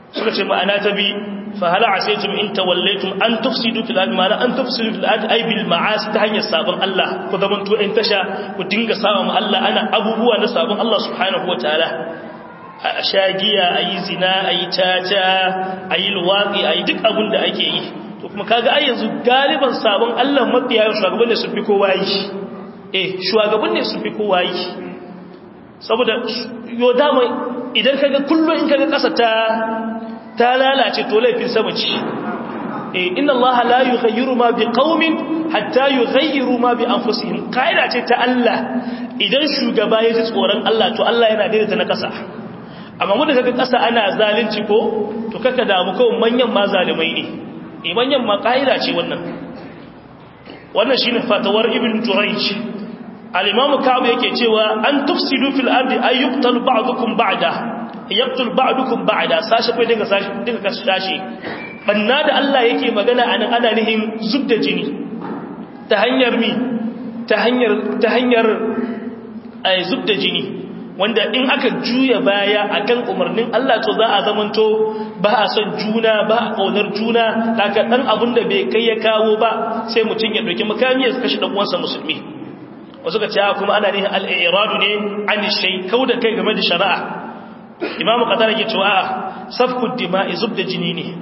suka ce ma'ana ta bi fa hal asaytum in tawallaytum an tufsidu fil ardi ma'ana an tufsidu fil ardi ay bil ma'asi ta hanyar sabon Allah ku zaman to in tasha ku dinga saba mu Allah ana abubuwa na sabon Allah subhanahu wataala a shagiya ayi zina ayi tata ayi luwaqi ayi duk abin da ake yi to kuma kaga ai yanzu galiban sabon Allah mafiya shugaban ne su fi kowa yi eh shugaban ne su fi kowa yi saboda yo dama idan kaga kullum in kaga kasa ta ta lalace to laifin sama ce eh inna Allah la yughayyiru ma biqaumin hatta yughayyiru ma bi anfusihim kaida ce ta Allah idan shugaba ya ji tsoron Allah to Allah yana daidaita na kasa amma mu da kaga kasa ana zalunci ko to kaka damu kawai manyan ma zalimai ne eh manyan ma kaida ce wannan wannan shine fatawar ibn Jurayj al-imam Ka'ab yake cewa an tufsidu fil ardi ay yuqtal ba'dukum ba'da yaqtul ba'dukum ba'da sashi kai daga sashi daga sashi banna da Allah yake magana anan ana nihin zubda jini ta hanyar mi ta hanyar ta hanyar ay zubda jini wanda in aka juya baya akan umarnin Allah to za a zamanto ba a son juna ba a kaunar juna daga dan abin da bai kai ya kawo ba sai mutum ya dauki makami ya kashi dan uwansa musulmi wasu ka ce kuma ana nihin al-i'radu ne an shay kauda kai game da shari'a imamu qatar yake cewa a safku dima'i zubda jini ne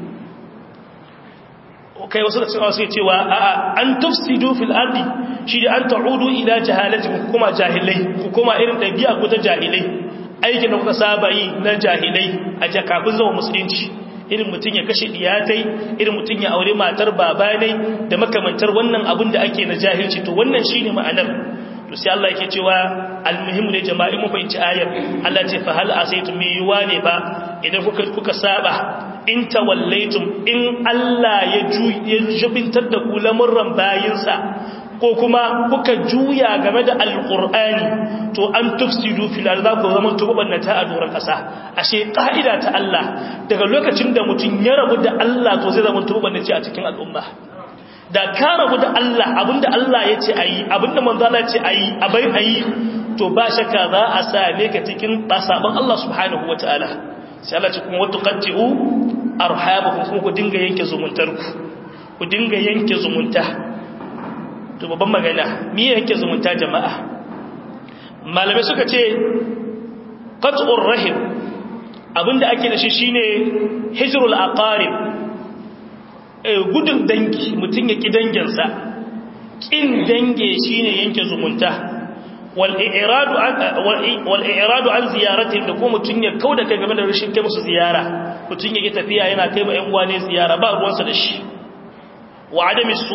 kai wasu da suke cewa a an tufsidu fil ardi shi da an ta'udu ila jahalati ku kuma jahilai ku kuma irin dabi'a ku ta jahilai aikin da kuka saba yi na jahilai a jakafin zama musulunci irin mutum ya kashe diyatai irin mutum ya aure matar babanai da makamantar wannan abin da ake na jahilci to wannan shine ma'anar to sai Allah yake cewa almuhim ne jama'i mu fahimci ayar Allah ce fa hal asaytum mi yuwa ne ba idan kuka kuka saba in tawallaitum in Allah ya ya jubintar da ku lamurran bayinsa ko kuma kuka juya game da alqur'ani to an tufsidu fil ardi ku zaman tubannata a doran kasa ashe ka'ida ta Allah daga lokacin da mutun ya rabu da Allah to zai zama tubannaci a cikin al'umma da ka rabu da Allah abinda Allah ya ce ayi abinda manzo Allah ya ce ayi abai ayi to ba shakka za a same ka cikin basaban Allah subhanahu wataala sai Allah ce kuma watuqatti'u arhamakum kuma ku dinga yanke zumuntar ku ku dinga yanke zumunta to babban magana me yanke zumunta jama'a malamai suka ce qat'ur rahim abinda ake da shi shine hijrul aqarib gudun dangi mutum ya ƙi danginsa ƙin dange shi ne yanke zumunta wal'iradu an ziyaratin da ko mutum ya kau da kai game da rashin kai musu ziyara mutum ya ƙi tafiya yana kai ba ‘yan wane ziyara ba ruwansa da shi wa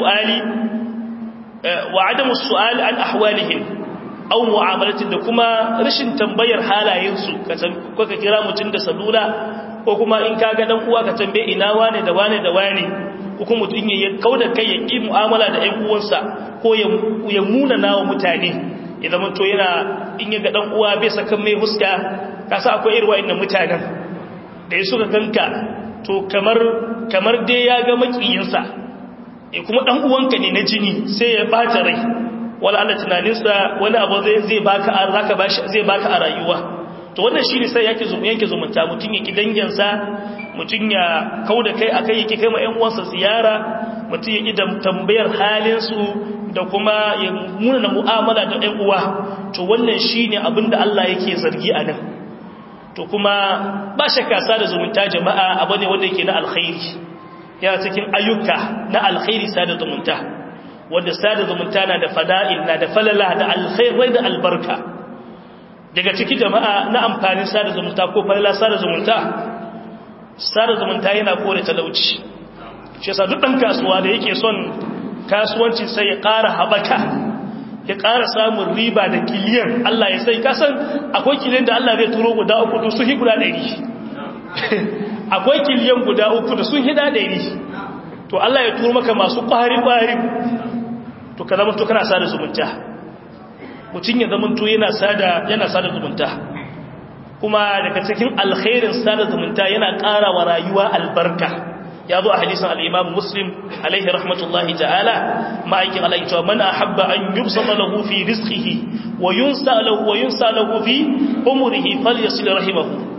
adamu su'ali an ahwalihim au mu'amalatin da kuma rashin tambayar halayensu ka kira mutum da salula ko kuma in ka ga dan uwa ka tambaye ina wane da wane da wane ko mutum ya kauda kai ya ki mu'amala da ƴan uwansa ko ya muna nawa mutane idan mun to yana in ya ga dan uwa bai saka mai huska kasa akwai irin wa'annan mutanen da ya suka ganka to kamar kamar dai ya ga makiyinsa eh kuma dan uwanka ne na jini sai ya bata rai wala Allah tunaninsa wani abu zai zai baka a zaka bashi zai baka a rayuwa to wannan shine sai yake zumu yanke zumunta mutun yake danginsa mutun ya kauda kai akai yake kai ma ƴan uwansa ziyara mutun yake da tambayar halin su da kuma ya muna mu'amala da ƴan uwa to wannan shine abinda Allah yake zargi a nan to kuma ba shakka sada zumunta jama'a abu ne wanda yake na alkhairi yana cikin ayyuka na alkhairi sada zumunta wanda sada zumunta na da fada'il na da falala da alkhairai da albarka daga ciki jama'a na amfanin sada zumunta ko falala sada zumunta sada zumunta yana kore talauci shi yasa duk dan kasuwa da yake son kasuwancin sai ya ƙara habaka ya ƙara samun riba da kiliyan Allah ya sai kasan akwai kiliyan da Allah zai turo guda uku da sun hi guda ɗari akwai kiliyan guda uku da sun hida ɗari to Allah ya turo maka masu ƙwari-ƙwari to ka zama to kana sada zumunta mutum ya zama to yana sada yana sada zumunta kuma daga cikin alkhairin sada zumunta yana ƙara wa rayuwa albarka ya zo a hadisin al-Imam Muslim alaihi rahmatullahi ta'ala ma'aikin Allah ya man ahabba an yubsata lahu fi rizqihi wa yunsa lahu wa yunsa lahu fi umrihi falyasil rahimahu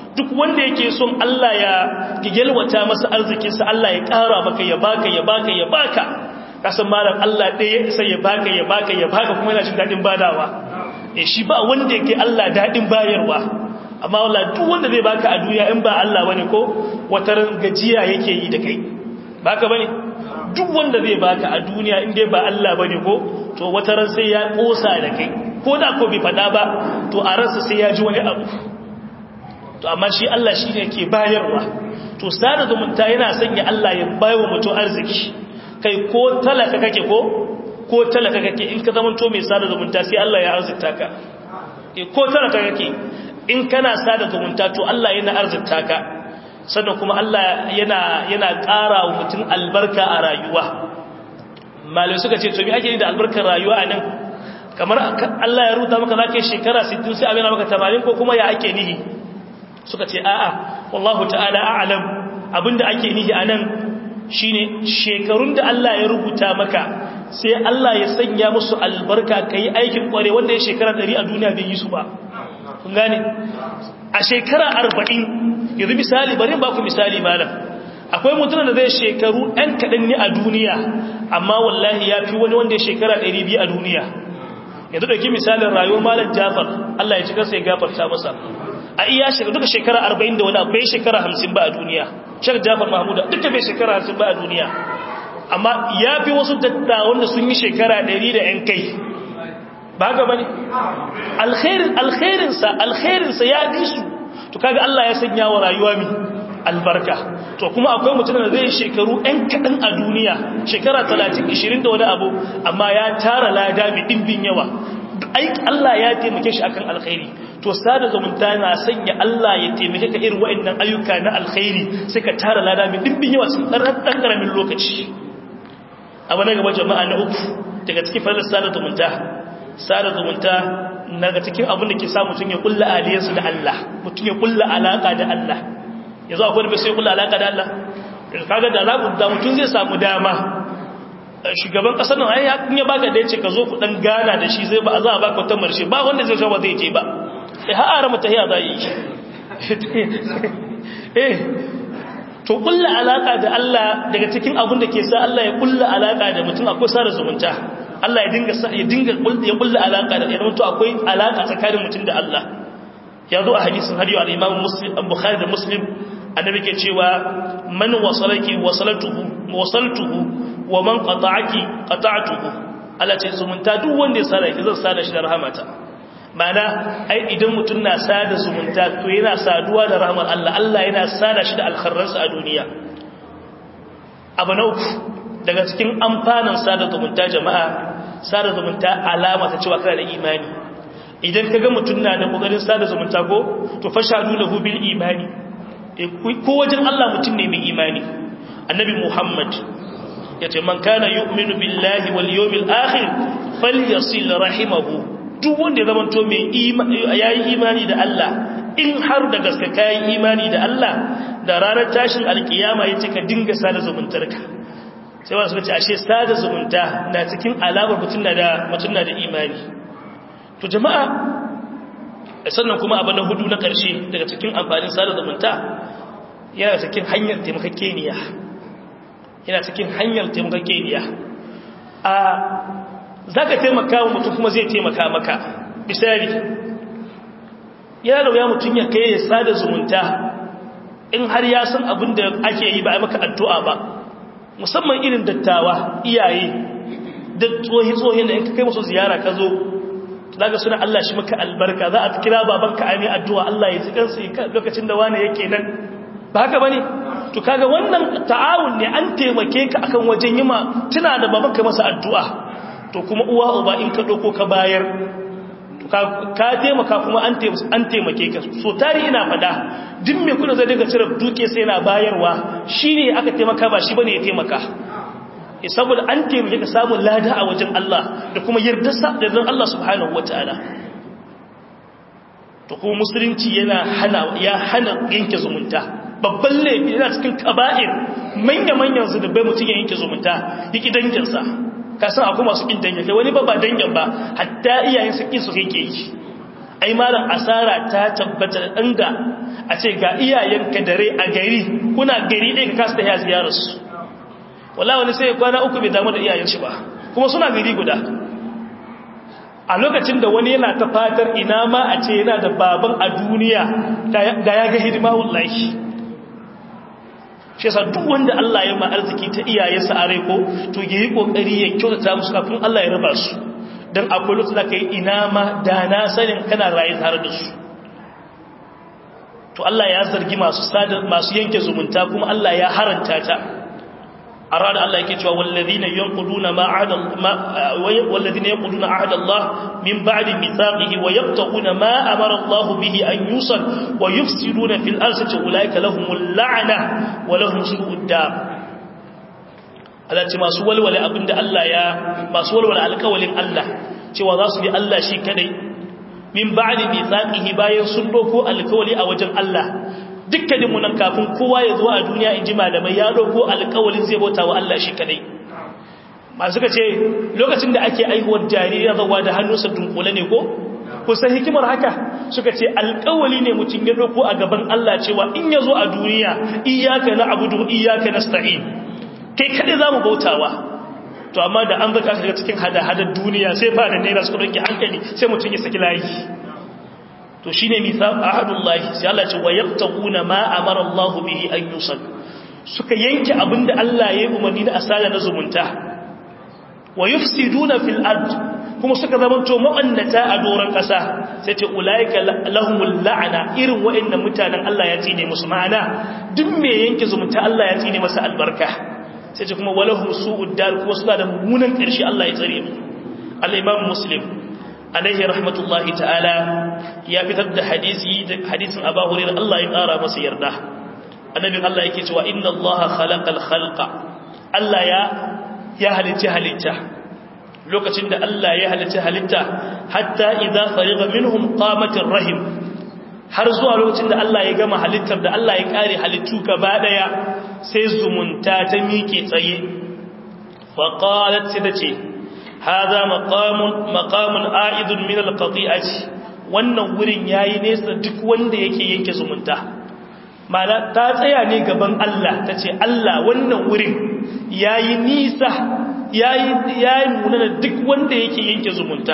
duk wanda yake son Allah ya yalwata masa arzikinsa Allah ya ƙara maka ya baka ya baka ya baka kasan malam Allah ɗaya ya isa ya baka ya baka ya baka kuma yana jin daɗin badawa eh shi ba wanda yake Allah daɗin bayarwa amma wala duk wanda zai baka a duniya in ba Allah bane ko wataran gajiya yake yi da kai baka bane duk wanda zai baka a duniya in dai ba Allah bane ko to wataran sai ya kosa da kai ko da ko bai fada ba to a ransa sai ya ji wani abu to amma shi Allah shi ne ke bayarwa to sada zumunta yana sanya Allah ya bayo mutum arziki kai ko talaka kake ko ko talaka kake in ka zama to mai sada zumunta sai Allah ya arzikta ka ko talaka kake in kana sada zumunta to Allah yana arzikta ka sannan kuma Allah yana yana ƙara wa mutum albarka a rayuwa malai suka ce to me ake yi da albarkar rayuwa a nan kamar Allah ya ruta maka zaka shekara 60 sai amina maka 80 ko kuma ya ake nihi suka ce a'a wallahu ta'ala a'lam abinda ake nihi anan shine shekarun da Allah ya rubuta maka sai Allah ya sanya musu albarka kai aikin kware wanda ya shekara 100 a duniya bai yi su ba kun gane a shekara 40 yanzu misali bari ba ku misali malam akwai mutum da zai shekaru ɗan kaɗan ne a duniya amma wallahi ya fi wani wanda ya shekara 200 a duniya yanzu ɗauki misalin rayuwar malam jafar Allah ya ci kansa ya gafarta masa a iya shekara duka shekara 40 da wani bai shekara 50 ba a duniya shek jafar mahmuda duka bai shekara 50 ba a duniya amma ya fi wasu dattawan da sun yi shekara 100 da ‘yan kai ba haka ba ne alkhairinsa alkhairinsa ya fi su to kaga Allah ya sanya wa rayuwa mi albarka to kuma akwai mutum da zai shekaru ɗan kaɗan a duniya shekara 30-20 da wani abu amma ya tara lada mai ɗimbin yawa aiki Allah ya taimake shi akan alkhairi to sada zumunta na sanya Allah ya taimake ka irin waɗannan ayyuka na alkhairi sai ka tara lada mai ɗimbin yawa cikin ɗan ƙaramin lokaci abu na gaba jama'a na uku daga cikin falar sada zumunta sada zumunta daga cikin abin da ke sa mutum ya kulla aliyarsu da Allah mutum ya kulla alaka da Allah yanzu akwai da bai sai kulla alaka da Allah kaga da zaku da mutum zai samu dama shugaban kasar nan ai in ya baka da yace ka zo ku dan gana da shi zai ba za a baka wata marshe ba wanda zai zama zai je ba eh har ara mata hiya zai yi eh to kulla alaka da Allah daga cikin abin da ke sa Allah ya kulla alaka da mutum akwai sada zumunta Allah ya dinga ya dinga ya kulla alaka da idan to akwai alaka tsakanin mutum da Allah ya zo a hadisin hadiyo al-Imam Muslim Bukhari da Muslim annabi ke cewa man wasalaki wasalatuhu wasaltuhu wa man qata'aki qata'tuhu Allah ce zumunta duk wanda ya sada ki zan sada shi da rahmata mana ai idan mutum na sada zumunta to yana saduwa da rahmar Allah Allah yana sada shi da alkharransa a duniya abu na uku daga cikin amfanin sada zumunta jama'a sada zumunta alama ta cewa kana da imani idan ka ga mutum na da kokarin sada zumunta ko to fashadu lahu bil imani ko wajen Allah mutum ne mai imani annabi Muhammad yace man kana yu'minu billahi wal yawmil akhir falyasil rahimahu duk wanda ya zama to mai imani yayi imani da Allah in har da gaske kai imani da Allah da ranar tashin alkiyama yace ka dinga sada zumuntarka sai wasu suka ce ashe sada zumunta na cikin alamar mutum na da mutum na da imani to jama'a sannan kuma abu na hudu na ƙarshe daga cikin amfanin sada zumunta yana cikin hanyar taimakakeniya yana cikin hanyar taimakakeniya a za ka taimaka wa mutum kuma zai taimaka maka misali yana da wuya mutum ya kai ya sada zumunta in har ya san abin da ake yi ba a maka addu'a ba musamman irin dattawa iyaye da tsohi-tsohi da in ka kai musu ziyara ka zo zaga suna Allah shi maka albarka za a kira babanka a mai addu'a Allah ya ji kansu lokacin da wani yake nan ba haka bane to kaga wannan ta'awun ne an taimake ka akan wajen yima tuna da babanka masa addu'a to kuma uwa uba in ka doko ka bayar to ka taimaka kuma an taimake ka so tari ina fada duk mai kuna zai daga cire duke sai yana bayarwa shine aka taimaka ba shi bane ya taimaka saboda an taimake ka samun lada a wajen Allah da kuma yardarsa da zan Allah subhanahu wataala to kuma musulunci yana hana ya hana yanke zumunta babban laifi yana cikin kaba'ir manya-manyan zunubai mutum ya yanke zumunta yaki danginsa ka san akwai masu kin dangin kai wani ba ba dangin ba hatta iyayen su kin su kake yi ai malam asara ta tabbata dan da a ce ga iyayenka dare a gari kuna gari ɗaya ka kasa ta yi ziyararsu wala wani sai kwana uku bai damu da iyayen shi ba kuma suna gari guda a lokacin da wani yana ta fatar ina ma a ce yana da baban a duniya da ya ga hidima wallahi shi yasa duk wanda Allah ya ma arziki ta iyayensa a rai ko to yayi kokari ya kyautata musu kafin Allah ya raba su dan akwai lokacin da kai ina ma da na sanin kana rayu tare da su to Allah ya zargi masu sada masu yanke zumunta kuma Allah ya haranta ta أراد الله يكتوى والذين ينقضون ما عهد ما والذين ينقضون عهد الله من بعد ميثاقه ويبتغون ما أمر الله به أن يوصل ويفسدون في الأرض أولئك لهم اللعنة ولهم سوء الدار alati masu walwale abinda Allah ya masu walwale alƙawalin Allah cewa za su bi Allah shi kadai min ba'di mithaqihi bayan sun doko alƙawali a wajen Allah dukkaninmu nan kafin kowa ya zo a duniya in ji malamai ya ɗauko alƙawalin zai bauta wa Allah shi kadai masu suka ce lokacin da ake aihuwar jariri zawa da hannunsa dunkule ne ko kusan hikimar haka suka ce alƙawali ne mutum ya ɗauko a gaban Allah cewa in ya zo a duniya iyaka na abudu iyaka na sta'in kai kadai za mu bautawa to amma da an zaka shiga cikin hada-hadar duniya sai fara naira suka ɗauki hankali sai mutum ya saki layi to shine mithaq ahadullahi sai Allah ce wa yaqtaquna ma amara Allah bihi an yusal suka yanke abinda Allah ya yi umarni da asala na zumunta wa yufsiduna fil ard kuma suka zamanto mu'annata a doran kasa sai ce ulaika lahumul la'ana irin wa'annan mutanen Allah ya tsine musu ma'ana duk me yanke zumunta Allah ya tsine masa albarka sai ce kuma walahum su'ud dar kuma suna da mummunan karshe Allah ya tsare mu al-imam muslim alaihi rahmatullahi ta'ala ya fitar da hadisi hadisin Abu Hurairah Allah ya kara masa yarda annabin Allah yake cewa inna Allah khalaqal khalqa Allah ya ya halicci halitta lokacin da Allah ya halicci halitta hatta idza fariga minhum qamatir rahim har zuwa lokacin da Allah ya gama halittar da Allah ya kare halittu gaba daya sai zumunta ta miƙe tsaye fa qalat sai ta ce هذا مقام مقام عائد من القطيعه wannan wurin yayi nesa duk wanda yake yanke zumunta mala ta tsaya ne gaban Allah tace Allah wannan wurin yayi nisa yayi yayi munana duk wanda yake yanke zumunta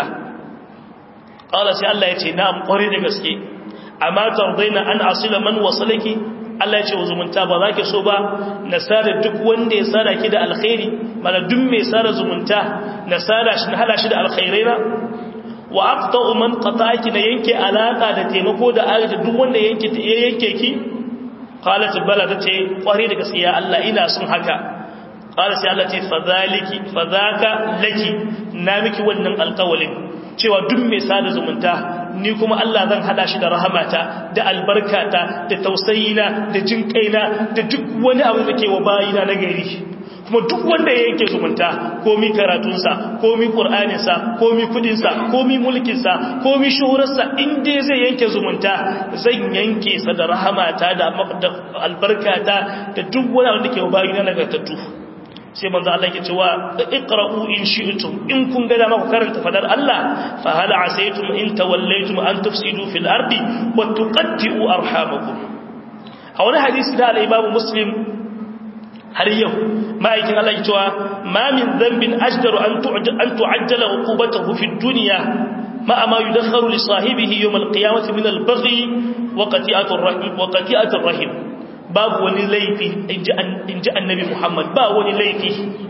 qala sai Allah yace na'am kware da gaske amma tardaina an asila man wasalaki Allah ya ce wa zumunta ba za ki so ba na sada duk wanda ya sada ki da alkhairi mana duk mai sada zumunta na sada shi na hala shi da alkhairai na wa aqta'u man qata'aki na yanke alaka da taimako da agaji duk wanda yanke ya yanke ki qalat bala tace kware da gaskiya Allah ina son haka qala sai Allah ce fadhaliki fadhaka laki na miki wannan alƙawalin cewa duk mai sada zumunta ni kuma Allah zan hada shi da rahamata da albarkata da tausayina da jinkaina da duk wani abu da ke wa bayina na gari kuma duk wanda ya yanke zumunta komi karatunsa komi ƙur'aninsa komi kudinsa komi mulkinsa komi shuhurarsa inda zai yanke zumunta zan yanke sa da rahamata da albarkata da duk wani abu da ke wa bayina na gartattu sai manzo Allah yake cewa iqra'u in shi'tum in kun ga dama ku karanta fadar Allah fa hal asaytum in tawallaytum an tufsidu fil ardi wa tuqatti'u arhamakum a wani hadisi da al-Imam Muslim har yau ma'aikin Allah yake cewa ma min dhanbin ajdaru an tu'jal an tu'ajjala uqubatuhu fid dunya ma ma yudakharu li sahibihi yawm al-qiyamati min al-baghi wa qati'atu ar-rahim wa qati'atu ar-rahim babu wani laifi in ji annabi Muhammad ba wani laifi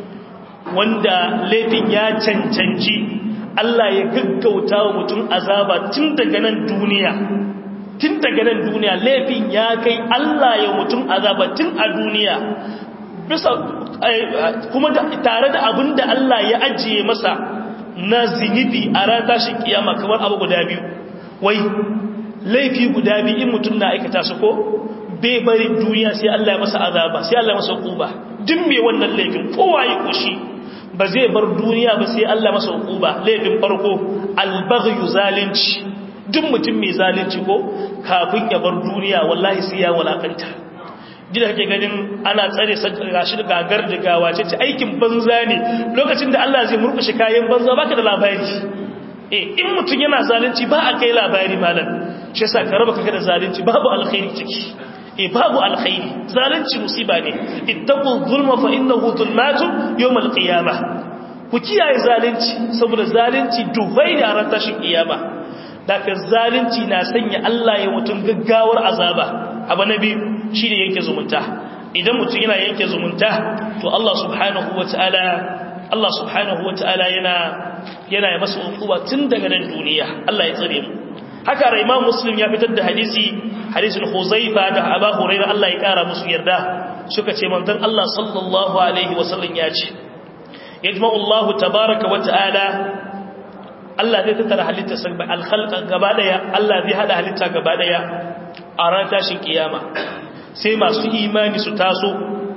wanda laifin ya cancanci Allah ya gaggauta wa mutum azaba tun daga nan duniya tun daga nan duniya laifin ya kai Allah ya mutum azaba tun a duniya bisa kuma tare da abin da Allah ya ajiye masa na zinibi a ran tashi kiyama kamar abu guda biyu wai laifi guda biyu in mutum na aikata su ko bai bari duniya sai Allah ya masa azaba sai Allah ya masa hukuba duk mai wannan laifin kowa ya koshi ba zai bar duniya ba sai Allah masa hukuba laifin farko albaghyu zalunci duk mutum mai zalunci ko kafin ya bar duniya wallahi sai ya walakanta gida kake ganin ana tsare gashi gagar da gawa ce ce aikin banza ne lokacin da Allah zai murkushe kayan banza baka da labari eh in mutum yana zalunci ba a kai labari malam shi yasa ka raba kanka da zalunci babu alkhairi ciki eh babu alkhairi zalunci musiba ne ittaqu zulma fa innahu zulmatun yawm alqiyamah ku kiyaye zalunci saboda zalunci dubai da ran tashin kiyama daga zalunci na sanya Allah ya mutun gaggawar azaba abu nabi shine yanke zumunta idan mutum yana yanke zumunta to Allah subhanahu wataala Allah subhanahu wataala yana yana ya masa hukuma tun daga nan duniya Allah ya tsare mu haka ra Imam Muslim ya fitar da hadisi hadisin Huzaifa da Abu Hurairah Allah ya kara musu yarda suka ce manzon Allah sallallahu alaihi wasallam ya ce yajma'u Allah tabaaraka wa ta'ala Allah zai tattara halitta sai al-khalqa gaba daya Allah zai hada halitta gaba daya a ran tashin kiyama sai masu imani su taso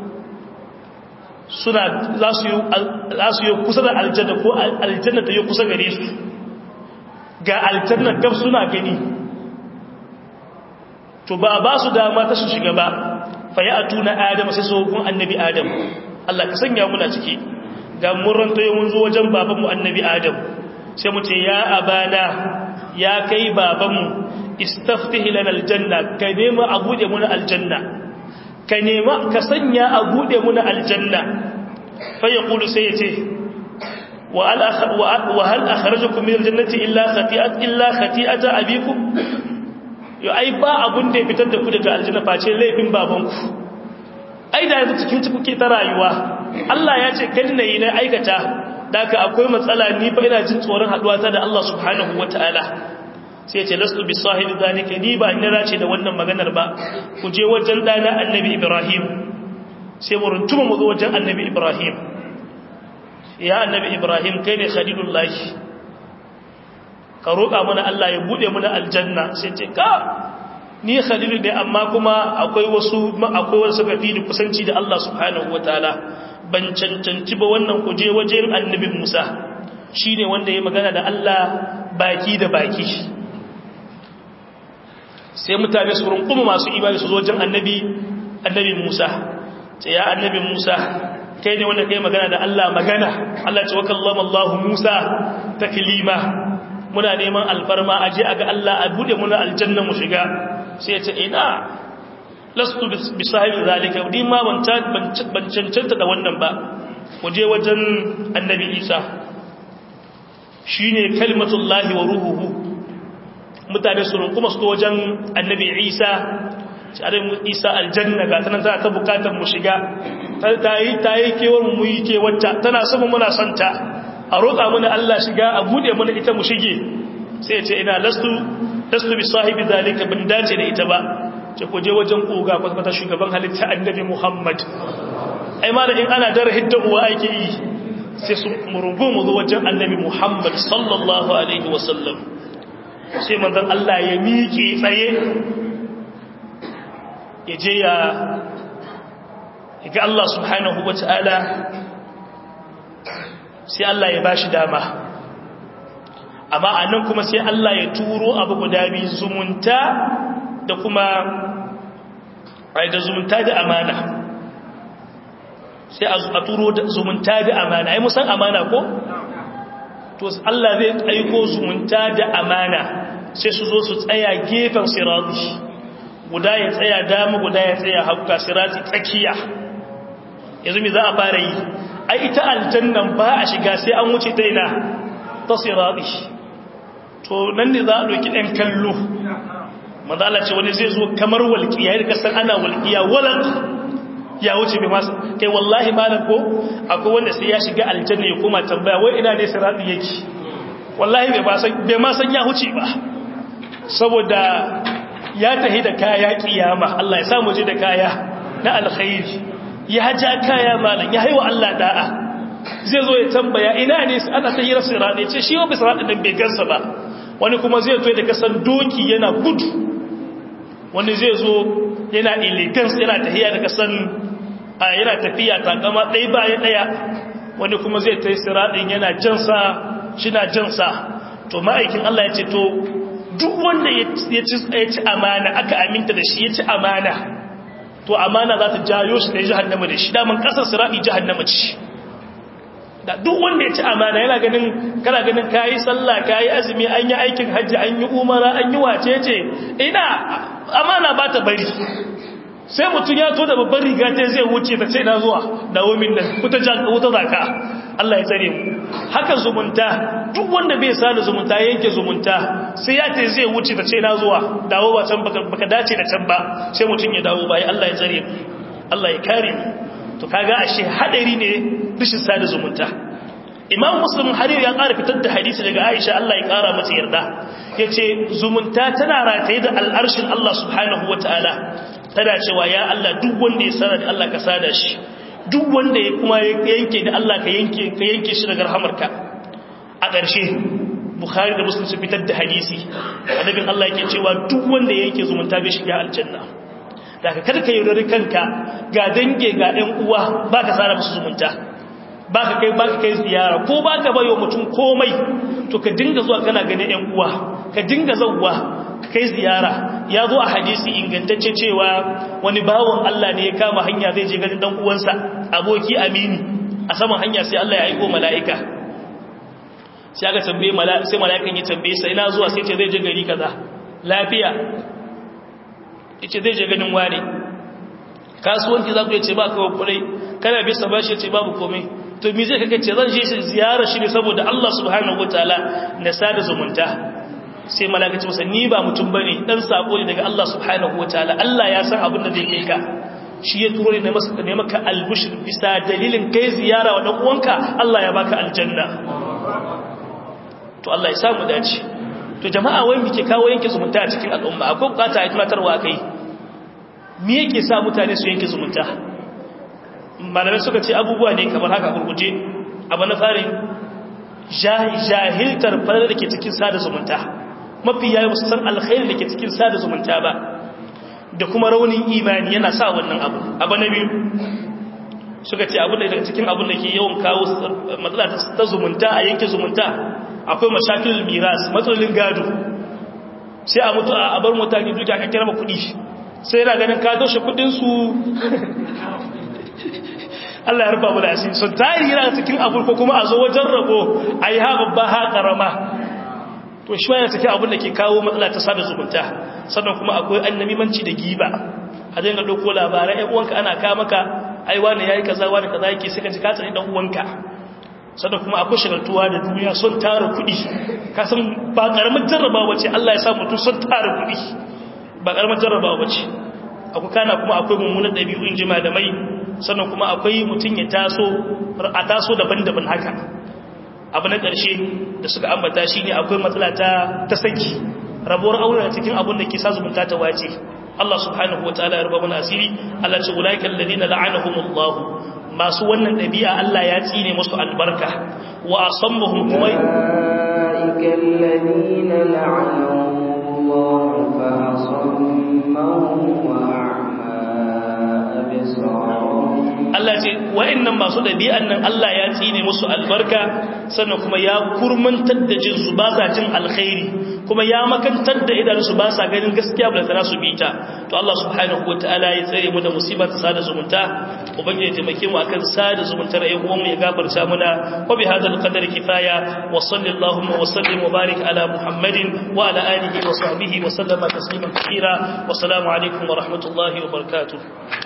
suna za su yi kusa da aljanna ko aljanna ta yi kusa gare su ga aljanna gab suna gani to ba ba su dama ta su shiga ba fa ya atuna adam sai sokun annabi adam Allah ka sanya muna ciki ga murran to mun zo wajen babanmu annabi adam sai mu ce ya abana ya kai babanmu istaftih lana aljanna ka nema a bude muna aljanna ka nema ka sanya a bude muna aljanna fa yaqulu sai yace wa hal akhrajakum min aljannati illa khati'at illa khati'ata abikum yo ai ba abun da ya fitar da ku daga aljanna face laifin babanku ai da yanzu cikin ci kuke ta rayuwa Allah ya ce kada nayi na aikata daka akwai matsala ni fa ina jin tsoron haduwa ta da Allah subhanahu wataala sai ce lastu bi sahibi zalika ni ba ina race da wannan maganar ba ku je wajen dana annabi ibrahim sai mu runtuma mu zo wajen annabi ibrahim ya annabi ibrahim kai ne khalilullah ka roƙa mana Allah ya bude mana aljanna sai ce ka ni khalilu ne amma kuma akwai wasu akwai wasu kafi da kusanci da Allah subhanahu wataala ban cancanci ba wannan ku je wajen annabi Musa shine wanda ya magana da Allah baki da baki sai mutane su runkuma masu imani su zo wajen annabi annabi Musa ce ya annabi Musa kai ne wanda kai magana da Allah magana Allah ce wakallama Allah Musa taklima muna neman alfarma aje aga Allah a bude muna aljanna mu shiga sai ya ce ina lastu bi sahibi zalika din ma ban ban cancanta da wannan ba mu je wajen annabi Isa shine kalimatullahi wa ruhuhu mutane su kuma su wajen annabi isa tsarin isa aljanna ga tanan za ta bukatar mu shiga ta yi ta yi kewar mu yi kewarta tana sama muna santa a roƙa mana Allah shiga a bude mana ita mu shige sai ce ina lastu lastu bi sahibi zalika bin dace da ita ba ce ku je wajen koga kwatkwata shugaban halitta annabi muhammad ai ma da in ana dara hidda uwa ake yi sai su murungu mu zo wajen annabi muhammad sallallahu alaihi wasallam sai manzan Allah ya miƙe tsaye ya je ya ga Allah subhanahu wa ta'ala sai Allah ya bashi dama amma a nan kuma sai Allah ya turo abu guda biyu zumunta da kuma da zumunta da amana sai a turo zumunta da amana ai musan amana ko? to Allah zai aiko zumunta da amana sai su zo su tsaya gefen sirati guda ya tsaya dama guda ya tsaya hauka sirati tsakiya yanzu me za a fara yi ai ita aljannan ba a shiga sai an wuce ta ina ta sirati to nan ne za a ɗauki ɗan kallo mazala ce wani zai zo kamar walƙiya yadda kasar ana walƙiya walan ya wuce bai masu kai wallahi malam ko akwai wanda sai ya shiga aljanna ya koma tambaya wai ina ne sirati yake wallahi bai ma san ya huce ba saboda ya tahi da kaya kiyama Allah ya samu je da kaya na alkhairi ya ja kaya malam ya haiwa Allah da'a zai zo ya tambaya ina ne ana ta hira sirati ce shi wa bisirati nan bai gansa ba wani kuma zai zo da kasan doki yana gudu wani zai zo yana elegance yana tafiya da kasan yana tafiya takama ɗaya bayan ɗaya wani kuma zai ta yi siraɗin yana jansa shi na jansa to ma'aikin Allah ya ce to duk wanda ya ci amana aka aminta da shi ya ci amana to amana za ta jayo shi da jihannama da shi daman ƙasar siraɗi jihannama ce da duk wanda ya ci amana yana ganin kana ganin kayi sallah kayi azumi an yi aikin hajji an yi umara an yi wacece ina amana ba ta bari sai mutum ya to da babban riga ta zai wuce ta ce na zuwa dawo min nan wuta wuta zaka Allah ya tsare mu haka zumunta duk wanda bai sada zumunta yanke zumunta sai ya ta zai wuce ta ce na zuwa dawo ba can baka dace da can ba sai mutum ya dawo bai Allah ya tsare mu Allah ya kare mu to kaga ashe hadari ne rishin sada zumunta imam muslim har ya ƙara fitar da hadisi daga aisha Allah ya ƙara mata yarda yace zumunta tana rataye da al'arshin Allah subhanahu wataala tana cewa ya Allah duk wanda ya sada da Allah ka sada shi duk wanda ya kuma yanke da Allah ka yanke ka yanke shi daga rahamarka a ƙarshe bukhari da muslim su fitar da hadisi annabin Allah yake cewa duk wanda ya yanke zumunta bai shiga aljanna daga kada ka yaudari kanka ga dange ga ɗan uwa ba ka tsara musu zumunta ba ka kai ba ka kai ziyara ko ba ka bayo mutum komai to ka dinga zuwa kana ganin ɗan uwa ka dinga zauwa ka kai ziyara ya zo a hadisi ingantacce cewa wani bawon Allah ne ya kama hanya zai je ganin ɗan uwansa aboki amini a saman hanya sai Allah ya aiko mala'ika sai aka tambaye sai mala'ikan ya tambaye sai ina zuwa sai ce zai je gari kaza lafiya yace zai je ganin wane kasuwanci za ku yace ba kawai kudai kana bisa bashi yace babu komai to me zai kake ce zan je shi ziyara shi ne saboda Allah subhanahu wataala na sada zumunta sai malaka ce masa ni ba mutum bane dan sako ne daga Allah subhanahu wataala Allah ya san abin da zai kai ka shi ya turo ne masa ne maka albushir bisa dalilin kai ziyara wa dan uwanka Allah ya baka aljanna to Allah ya samu dace to jama'a wai muke kawo yanke zumunta a cikin al'umma akwai bukata a tunatarwa kai me yake sa mutane su yanke zumunta malamai suka ce abubuwa ne kamar haka gurguje abu na farin jahiltar farar da ke cikin sada zumunta mafi yayi musu san alkhairi da ke cikin sada zumunta ba da kuma raunin imani yana sa wannan abu abu na biyu suka ce abu da daga cikin abin da ke yawan kawo matsala ta zumunta a yanke zumunta akwai mashakilul miras matsalolin gado sai a mutu a bar mutane duka aka kira kuɗi sai yana ganin ka toshe kuɗinsu Allah ya rufa mu da asiri sun tari yana cikin abu ko kuma a zo wajen rabo a yi ha babba ha ƙarama to shi yana cikin abin da ke kawo matsala ta sada zumunta sannan kuma akwai annamimanci da giba a dinga ɗauko labarai ‘yan uwanka ana kama ka ai wani ya yi kaza wani kaza yake sai ka ji ka tsari ɗan uwanka sannan kuma akwai shagaltuwa da duniya son tara kuɗi kasan ba ƙaramin jarrabawa ce Allah ya sa mutum son tara kuɗi ba ƙaramin jarrabawa ce akwai kana kuma akwai mummunan ɗabi'u in jima da mai sannan kuma akwai mutum ya taso a taso daban-daban haka abu na ƙarshe da suka ambata shi ne akwai matsala ta ta saki rabuwar aure a cikin abin da ke sa zumunta ta wace Allah subhanahu wa ta'ala ya ruba mana asiri Allah ce ulaiikal ladina la'anahumullahu masu wannan ɗabi'a Allah ya tsine musu albarka wa asammuhum kuma أولئك الذين لعنهم الله فأصمهم وأعمى أبصارهم Allah ce wa'annan masu ɗabi'an nan Allah ya tsine musu albarka sannan kuma ya kurmantar da jinsu ba sa jin alkhairi kuma ya makantar da idanunsu ba sa ganin gaskiya ba da su bi ta to Allah subhanahu wataala ya tsare mu da musibar sada zumunta ubangiji ya taimake mu akan sada zumuntar ayi uwan mu ya gafarta muna wa bi hadal qadar kifaya wa sallallahu wa sallim wa barik ala muhammadin wa ala alihi wa sahbihi wa sallama tasliman kathira wa assalamu alaikum wa rahmatullahi wa barakatuh